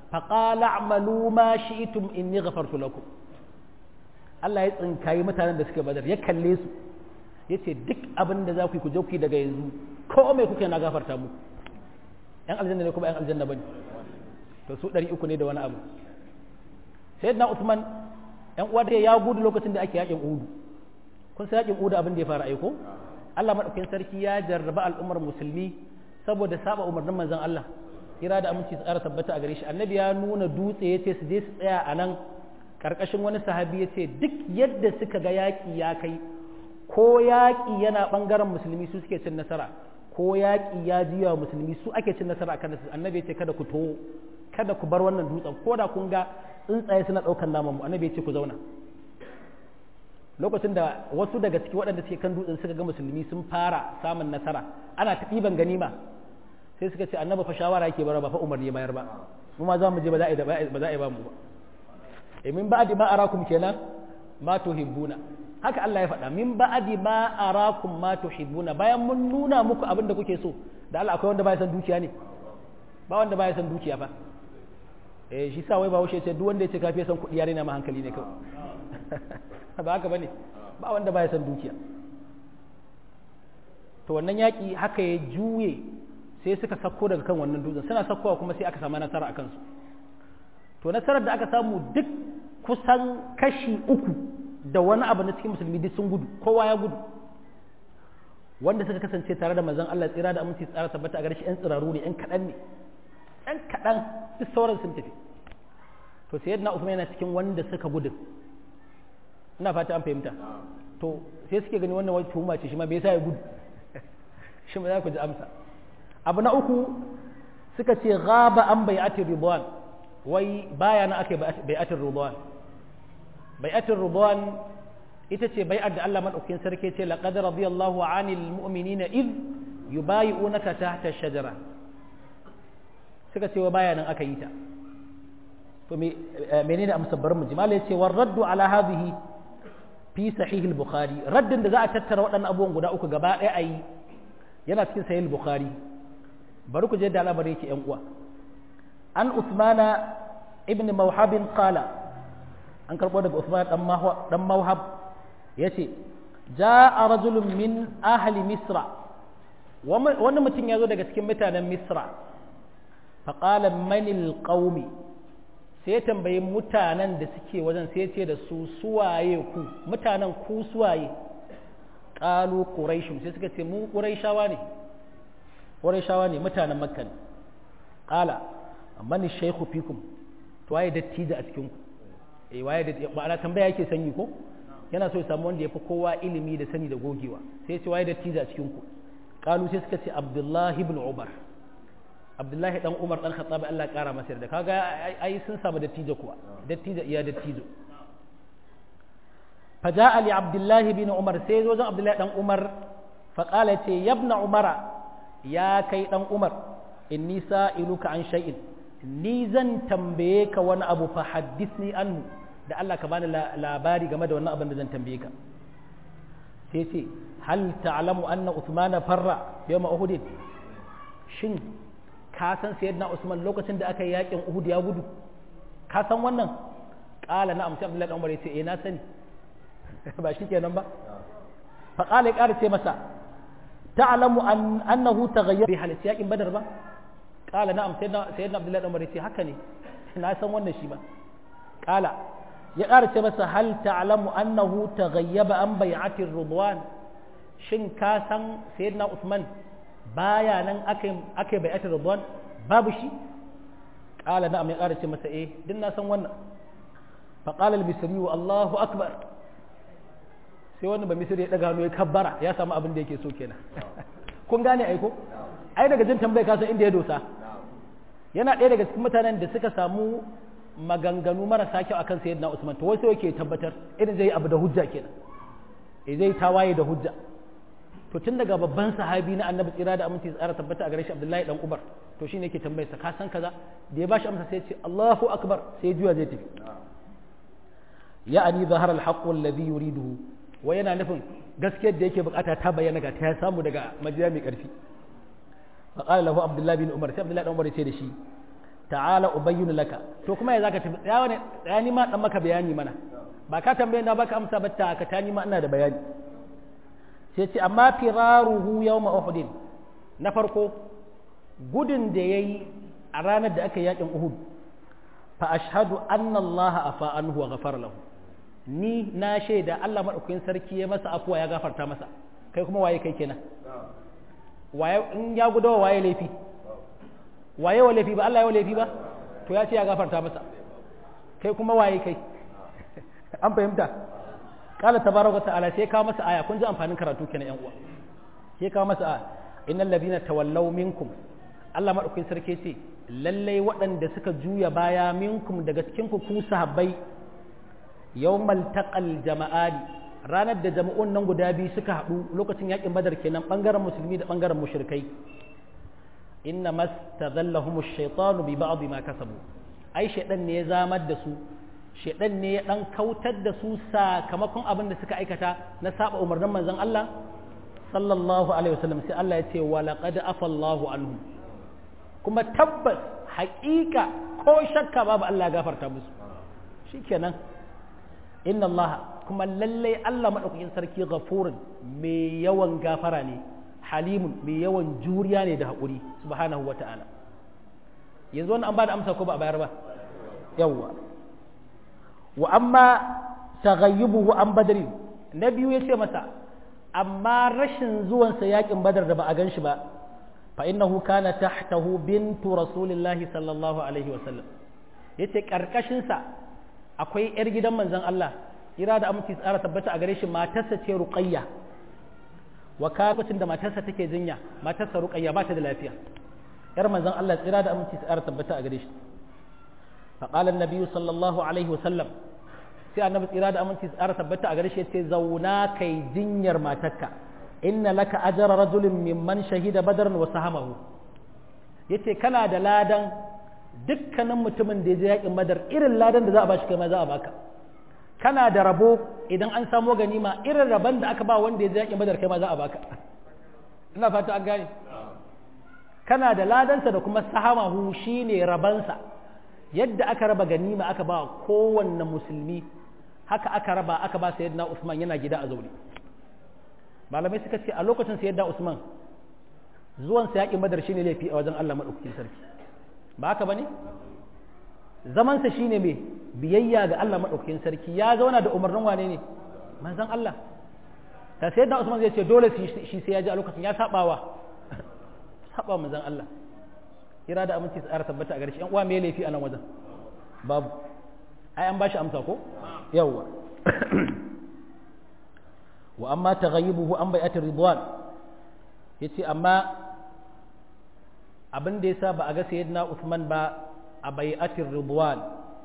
faqala a'malu ma shi'tum inni ghafartu lakum Allah ya tsinkayi mutanen da suke badar ya kalle su yace duk abin da za ku yi ku je ku yi daga yanzu ko mai kuke na gafarta mu yan aljanna ne kuma yan aljanna bane to su 300 ne da wani abu sayyidina Uthman yan uwa da ya gudu lokacin da ake yakin Uhud kun san yakin Uhud abin da ya fara aiko Allah madaukakin sarki ya jarraba al'ummar musulmi saboda saba umarnin manzon Allah kira da aminci tsara tabbata a gare shi annabi ya nuna dutse yace su je su tsaya a nan karkashin wani sahabi yace duk yadda suka ga yaki ya kai ko yaki yana bangaren musulmi su suke cin nasara ko yaki ya jiya musulmi su ake cin nasara akan su annabi yace kada ku to kada ku bar wannan dutsen ko da kun ga tsuntsaye suna daukan naman mu annabi yace ku zauna lokacin da wasu daga ciki waɗanda suke kan dutsen suka ga musulmi sun fara samun nasara ana ta ɗiban ganima sai suka ce annaba fa shawara yake bara ba fa umarni bayar ba mu ma za mu je ba za a yi ba za a yi ba mu ba e min ba'di ma arakum kenan ma tuhibbuna haka Allah ya faɗa min ba'di ma arakum ma tuhibbuna bayan mun nuna muku abin da kuke so da Allah akwai wanda baya san dukiya ne ba wanda baya san dukiya fa eh shi sa wai ba wuce ce duk wanda ya ce kafi san kuɗi yare na ma hankali ne kawai ba haka bane ba wanda baya san dukiya to wannan yaki haka ya juye sai suka sako daga kan wannan dutsen suna sakowa kuma sai aka samu nasara a kansu to nasarar da aka samu duk kusan kashi uku da wani abu na cikin musulmi duk sun gudu kowa ya gudu wanda suka kasance tare da manzon Allah tsira da aminci tsara tabbata a gare shi yan tsiraru ne yan kaɗan ne yan kaɗan duk sauran sun tafi to sai yadda Uthman yana cikin wanda suka gudu ina fata an fahimta to sai suke gani wannan wani tuhuma ce shi ma bai sa ya gudu shi ma za ku ji amsa abu na uku suka ce gaba an bai'atin ridwan wai baya na ake bai'atin ridwan bai'atin ridwan ita ce bai'ar da Allah madaukakin sarki ce laqad radiyallahu 'anil mu'minina id yubayi'unaka tahta ash-shajara suka ce wa baya nan aka yi ta to me menene amsar bar mu jimala yace war raddu ala hadhihi fi sahih al-bukhari raddin da za a tattara waɗannan abubuwan guda uku gaba ɗaya ayi yana cikin sahih al-bukhari bari ku je da al'amari yake yan uwa an usmana ibn mawhab qala an karbo daga usman dan mawhab dan mawhab yace jaa rajulun min ahli misra wani mutum ya zo daga cikin mutanen misra faƙala manil ƙaumi sai ya tambayi mutanen da suke wajen sai ce da su suwaye ku mutanen ku suwaye ƙalu ƙuraishun sai suka ce mu ƙuraishawa ne ƙuraishawa ne mutanen makka ne ƙala mani shaikhu fikum to waye dattijo a cikin ku eh waye da ma'ana tambaya yake sanyi ko yana so ya samu wanda ya fi kowa ilimi da sani da gogewa sai ya ce waye dattijo a cikin ku ƙalu sai suka ce abdullahi ibn umar abdullahi dan umar dan khattabi Allah ya kara masa da kaga ai sun samu dattijo kuwa dattijo iya dattijo faja'a li abdullahi bin umar sai zo zan abdullahi dan umar fa qala ce yabna umara ya kai dan umar inni sa'iluka an shay'in ni zan tambaye ka wani abu fa haddithni anhu da Allah ka bani labari game da wannan abin da zan tambaye ka sai ce hal ta'lamu anna uthmana farra yawma uhud shin ka san sayyidina Usman lokacin da aka yi yakin Uhud ya gudu ka san wannan qala na'am sai Abdullahi Umar yace eh na sani ba shi kenan ba fa qala ya ƙara ce masa ta'lamu an annahu taghayyara bi halis yakin Badar ba qala na'am sayyidina sayyidina Abdullahi Umar yace haka ne na san wannan shi ba qala ya ƙara ce masa hal ta'lamu annahu taghayyaba an bai'ati ridwan shin ka san sayyidina Usman baya nan aka yi bai'atar ridwan babu shi qala na'am ya ƙara ce masa eh din na san wannan fa qala al-misri wa Allahu akbar sai wannan ba misri ya daga hannu ya kabbara ya samu abin da yake so kenan kun gane ai ko ai daga jin tambaya ka san inda ya dosa yana ɗaya daga cikin mutanen da suka samu maganganu marasa kyau akan sayyidina Usman to wai sai yake tabbatar irin zai abu da hujja kenan eh zai tawaye da hujja to tun daga babban sahabi na annabi tsira da aminci tsara tabbata a gare shi abdullahi dan umar to shine yake tambayarsa ka san kaza da ya bashi amsa sai ya ce Allahu akbar sai juya zai tafi ya'ani zahara al-haqq alladhi yuriduhu wa yana nufin gaskiyar da yake bukata ta bayyana ga ta ya samu daga majiya mai karfi fa qala lahu abdullahi bin umar sai abdullahi dan umar ya ce da shi ta'ala ubayyinu laka to kuma ya zaka tafi tsaya ne tsaya ni ma dan maka bayani mana ba ka tambaye na baka amsa ba ta ka ta ni ma ina da bayani sai ce amma firaruhu yawma uhud na farko gudun da yayi a ranar da aka yakin uhud fa ashhadu anna Allah afa anhu wa ghafara lahu ni na shaida Allah madaukakin sarki ya masa afuwa ya gafarta masa kai kuma waye kai kenan waye in ya gudawa waye laifi waye wa laifi ba Allah ya wa laifi ba to ya ce ya gafarta masa kai kuma waye kai an fahimta qala tabaraka ta'ala sai kawo masa aya kun ji amfanin karatu kenan yan uwa sai kawo masa aya innal ladina tawallaw minkum Allah madaukakin sarki ce lallai waɗanda suka juya baya minkum daga cikin ku ku sahabbai yawmal taqal jama'ani ranar da jama'un nan guda biyu suka haɗu lokacin yakin badar kenan bangaren musulmi da bangaren mushrikai inna mastadallahum ash-shaytanu bi ba'd ma kasabu ai shaydan ne ya zamar da su shaydan ne ya dan kautar da su sakamakon abin da suka aikata na saba umarnin manzon Allah sallallahu alaihi wasallam sai Allah ya ce wa laqad afallahu anhum kuma tabbas haƙiƙa ko shakka babu Allah ya gafarta musu shikenan inna Allah kuma lallai Allah madaukakin sarki ghafurun mai yawan gafara ne halimun mai yawan juriya ne da haƙuri subhanahu wa ta'ala yanzu wani an ba da amsa ko ba a bayar ba yawwa wa amma taghayyubuhu an badri na biyu ya ce masa amma rashin zuwansa yakin badar da ba a gan shi ba fa innahu kana tahtahu bintu rasulillahi sallallahu alaihi wa sallam yace karkashin sa akwai yar gidan manzon Allah ira da aminci tsara tabbata a gare shi matarsa ce ruqayya wa lokacin da matarsa take jinya matarsa ruqayya ba ta da lafiya yar manzon Allah tsira da aminci tsara tabbata a gare shi fa qala an-nabi sallallahu alaihi wasallam sai annabi tsira da aminci tsara tabbata a gare shi yace zauna kai jinyar matarka inna laka ajra rajulin mimman shahida badran wa sahamahu yace kana da ladan dukkanin mutumin da ya je yakin badar irin ladan da za a bashi kai ma za a baka kana da rabo idan an samo ganima irin rabon da aka ba wanda ya je yakin badar kai ma za a baka ina fata an gane kana da ladansa da kuma sahamahu shine rabansa yadda aka raba ganima aka ba kowanne musulmi haka aka raba aka ba sayyidina Usman yana gida a zaune malamai suka ce a lokacin sayyidina Usman zuwan sa yakin badar shine laifi a wajen Allah madaukakin sarki ba haka bane zamansa shine mai biyayya ga Allah maɗaukakin sarki ya zauna da umarnin wane ne manzon Allah ta sai da Usman zai ce dole shi sai ya ji a lokacin ya sabawa saba manzon Allah ira da aminci tsara tabbata a garshi yan uwa me laifi a nan wajen babu ai an bashi amsa ko yawwa wa amma taghayyubuhu an bai'atir ridwan yace amma abin da yasa ba a ga sayyidina Usman ba a bai'atir ridwan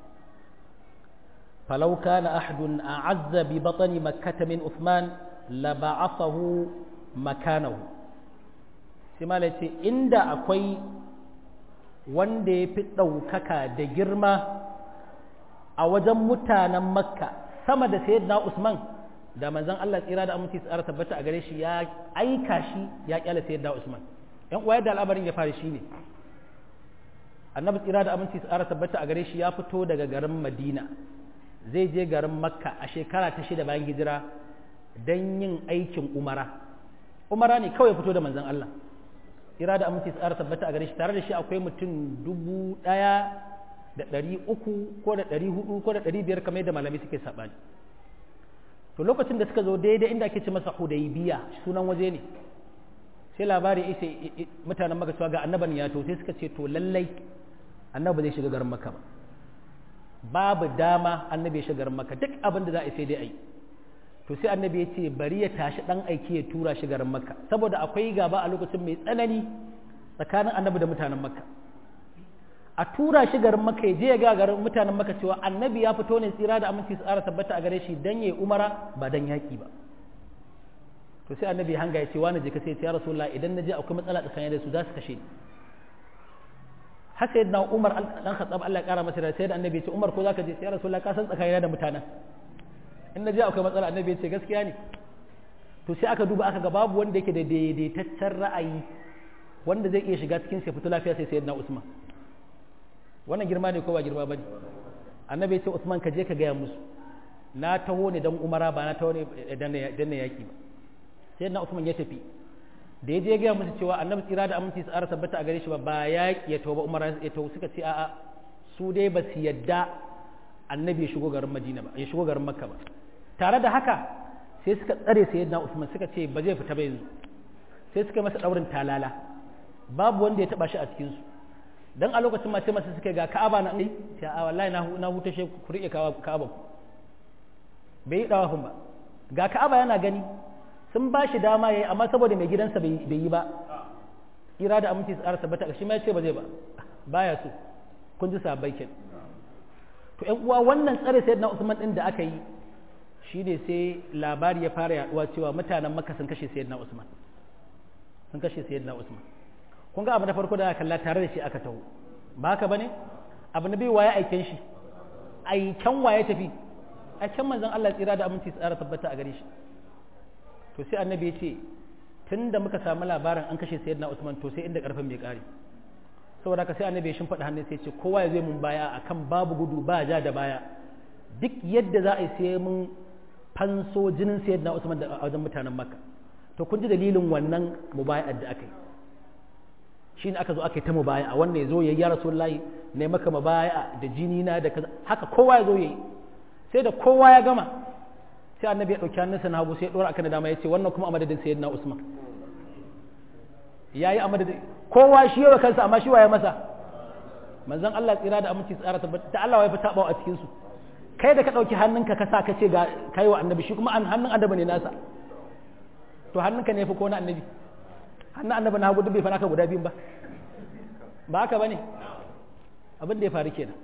falau kana ahadun a'azza bi batni makkah min Uthman la ba'athahu makanahu sai malai ce inda akwai wanda ya fi ɗaukaka da girma a wajen mutanen makka sama da sayyidina Usman da manzon Allah tsira da aminci tsara tabbata a gare shi ya aika shi ya kyale sayyidina Usman yan uwa da al'amarin ya fara shi ne annabi tsira da aminci tsara tabbata a gare shi ya fito daga garin Madina zai je garin Makka a shekara ta shida bayan hijira don yin aikin umara umara ne kawai fito da manzon Allah tsira da aminci tsara tabbata a gare shi tare da shi akwai mutum dubu ɗaya da ɗari uku ko da ɗari hudu ko da ɗari biyar kamar yadda malamai suke saɓani to lokacin da suka zo daidai inda ake ce masa hudaybiya sunan waje ne sai labari isa mutanen maka cewa ga annaban ya to sai suka ce to lallai annabi zai shiga garin maka ba babu dama annabi ya shiga garin maka duk abin da za a sai dai a yi to sai annabi ya ce bari ya tashi dan aiki ya tura shi garin makka saboda akwai gaba a lokacin mai tsanani tsakanin annabi da mutanen makka a tura shi garin makka ya je ya ga garin mutanen makka cewa annabi ya fito ne tsira da aminci su tsara tabbata a gare shi dan yayi umara ba dan yaki ba to sai annabi hanga ya ce wani je ka sai ya rasulullah idan na je akwai matsala tsakanin da su za su kashe ni haka yadda umar dan khattab Allah ya kara masa da sai da annabi ya ce umar ko zaka je sai ya rasulullah ka san tsakanin da mutanen in na je akwai matsala annabi ya ce gaskiya ne to sai aka duba aka ga babu wanda yake da daidaitaccen ra'ayi wanda zai iya shiga cikin sai fito lafiya sai sayyidina Usman wannan girma ne ko ba girma bane annabi ya ce Usman ka je ka gaya musu na taho ne dan umara ba na taho ne dan na yaki ba sai na Usman ya tafi da ya je gaya musu cewa annabi tsira da aminci tsara tabbata a gare shi ba ba yaki ya taho ba umara ya taho suka ce a'a su dai ba su yadda annabi ya shigo garin Madina ba ya shigo garin Makka ba tare da haka sai suka tsare sayyidina Usman suka ce ba zai fita ba yanzu sai suka masa daurin talala babu wanda ya taba shi a cikin su dan a lokacin mace masu suka ga Ka'aba na ai sai a wallahi na na huta shi ku rike Ka'aba bai yi dawafin ba ga Ka'aba yana gani sun ba shi dama yayi amma saboda mai gidansa bai yi ba kira da aminci tsara tabbata shi ma ya ce ba zai ba baya so kun ji sabai ken to ƴan uwa wannan tsare sayyidina Usman din da aka yi shine sai labari ya fara yaduwa cewa mutanen Makka sun kashe sayyidina Usman sun kashe sayyidina Usman kun ga abu na farko da aka kalla tare da shi aka taho ba haka bane abu na biyu waye aiken shi aiken waye tafi aiken manzon Allah tsira da aminci tsara tabbata a gare shi to sai annabi ya ce tunda muka samu labarin an kashe sayyidina Usman to sai inda karfin bai kare saboda haka sai annabi ya shimfiɗa hannun sai ya ce kowa ya zai mun baya akan babu gudu ba ja da baya duk yadda za a yi sai mun fanso jinin sayyidina Usman da a wajen mutanen Makka to kun ji dalilin wannan mubaya'ar da aka yi shi ne aka zo aka yi ta mubaya a wannan ya zo ya yi ya rasulullahi ne maka mubaya da jini na da kaza haka kowa ya zo ya yi sai da kowa ya gama sai annabi ya ɗauki hannunsa na hagu sai ya ɗora akan dama ya ce wannan kuma a madadin sayyidina usman ya yi a madadin kowa shi yawa kansa amma shi waye masa manzon Allah tsira da aminci tsara tabbata da Allah ya fi tabawa a cikin su kai da ka ɗauki hannunka ka sa ka ce ga kai wa annabi shi kuma hannun annabi ne nasa to hannunka ne fi ko na annabi hannun annabi na hagu duk bai fara ka guda biyun ba ba haka bane abin da ya faru kenan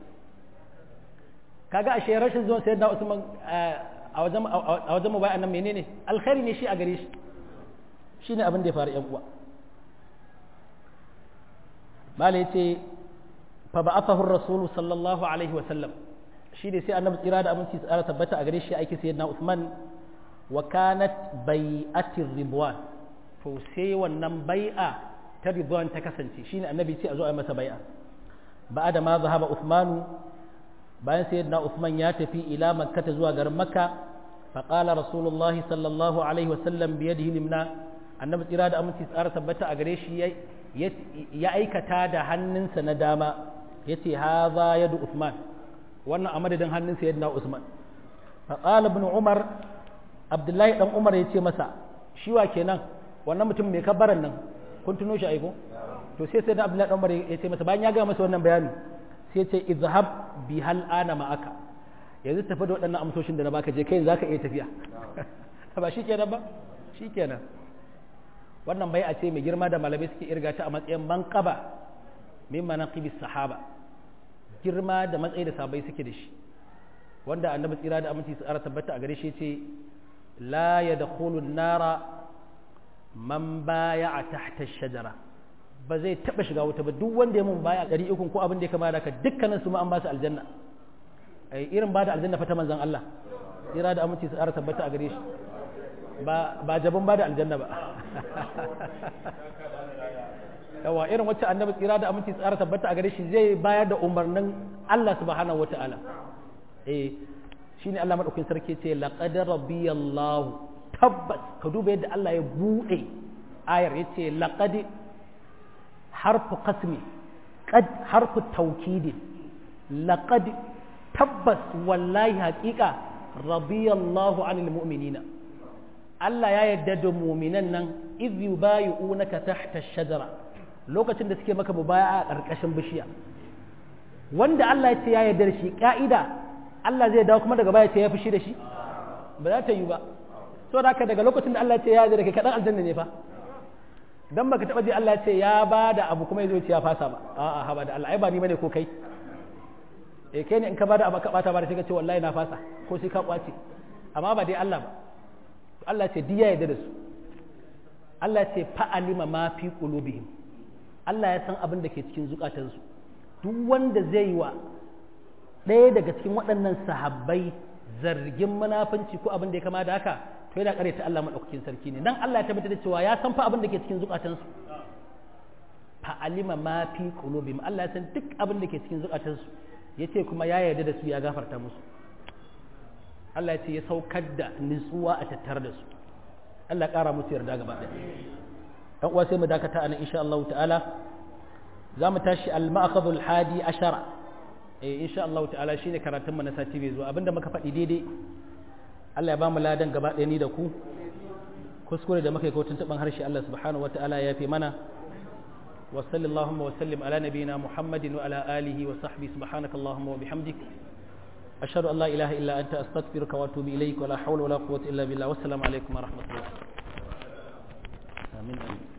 kaga ashe rashin zuwan sayyidina Usman a wajen a wajen mubai annan menene alkhairi ne shi a gare shi shine abin da ya faru yan uwa malai yace fa ba'athahu ar-rasul sallallahu alaihi wa sallam shi ne sai annabi tsira da aminci tsara tabbata a gare shi aiki sayyidina Usman wa kanat bai'atir ridwan to sai wannan bai'a ta ridwan ta kasance shine annabi ce a zo a masa bai'a ba'da ma zahaba Uthmanu bayan sayyidina Uthman ya tafi ila Makka ta zuwa garin Makka fa qala Rasulullah sallallahu alaihi wasallam bi yadihi limna annabi tsira da aminci tsara tabbata a gare shi ya aikata da hannunsa na dama yace hadha yadu Uthman wannan a madadin hannun sayyidina Usman fa qala ibn Umar Abdullahi dan Umar yace masa shi wa kenan wannan mutum mai kabbaran nan kun tuno shi aiko to sai sai da Abdullahi Umar ya ce masa bayan ya ga masa wannan bayani sai ce izhab bi hal ana ma'aka yanzu tafi da waɗannan amsoshin da na baka je kai zaka iya tafiya ba shi kenan ba shi kenan wannan bai a ce mai girma da malamai suke irga ta a matsayin manqaba min manaqibis sahaba girma da matsayi da sabai suke da shi wanda annabi tsira da aminci su ara tabbata a gare shi ce la yadkhulu nara man baya a tahta shajara ba zai taba shiga wuta ba duk wanda ya mun baya ɗari ukun ko abin da ya kama da ka dukkanin su ma an ba su aljanna ai irin ba da aljanna fata manzon Allah tsira da aminci su ara tabbata a gare shi ba ba jabin ba da aljanna ba yawa irin wacce annabi tsira da aminci su ara tabbata a gare shi zai bayar da umarnin Allah subhanahu wataala eh shine Allah madaukakin sarki ce laqad rabbiyallahu tabbas ka duba yadda Allah ya buɗe ayar ya ce laƙadi harfu kasmi ƙad harfu taukidin laƙadi tabbas wallahi haƙiƙa radiyallahu anil mu'minina Allah ya yarda da muminan nan iz yubayi'unaka tahta shajara lokacin da suke maka mubaya a ƙarƙashin bishiya wanda Allah ya ce ya yarda da shi ka'ida Allah zai dawo kuma daga baya ce ya fushi da shi ba za ta yi ba so da daga lokacin da Allah ya ce ya da kai kadan aljanna ne fa dan baka taba ji Allah ya ce ya ba da abu kuma yazo ce ya fasa ba a'a ha ba da Allah ai ba ni bane ko kai eh kai ne in ka ba da abu ka bata ba da sai ka ce wallahi na fasa ko sai ka kwace amma ba dai Allah ba Allah ya ce diya ya da su Allah ya ce fa'alima ma fi qulubihim Allah ya san abin da ke cikin zukatansu duk wanda zai yi wa ɗaya daga cikin waɗannan sahabbai zargin munafunci ko abin da ya kama da haka to yana kare ta Allah madaukakin sarki ne dan Allah ya tabbatar da cewa ya san fa abin da ke cikin zukatansu fa alima ma fi qulubihim Allah ya san duk abin da ke cikin zukatansu yace kuma ya yarda da su ya gafarta musu Allah ya ce ya saukar da nutsuwa a tattare da su Allah ya kara musu yarda gaba ɗaya dan uwa sai mu dakata anan insha Allah ta'ala za mu tashi al-ma'khadhul hadi ashara eh insha Allah ta'ala shine karatun mu na sati bai zuwa abinda muka faɗi daidai Allah ya ba mu ladan gaba ɗaya ni da ku kuskure da muka yi kotun taɓin harshe Allah subhanahu wata'ala ya fi mana wa sallallahu wa sallim ala nabiyina muhammadin wa ala alihi wa sahbihi subhanaka allahumma wa bihamdik ashhadu an la ilaha illa anta astaghfiruka wa atubu ilayk wa la hawla wa la quwwata illa billah wassalamu alaikum wa rahmatullah amin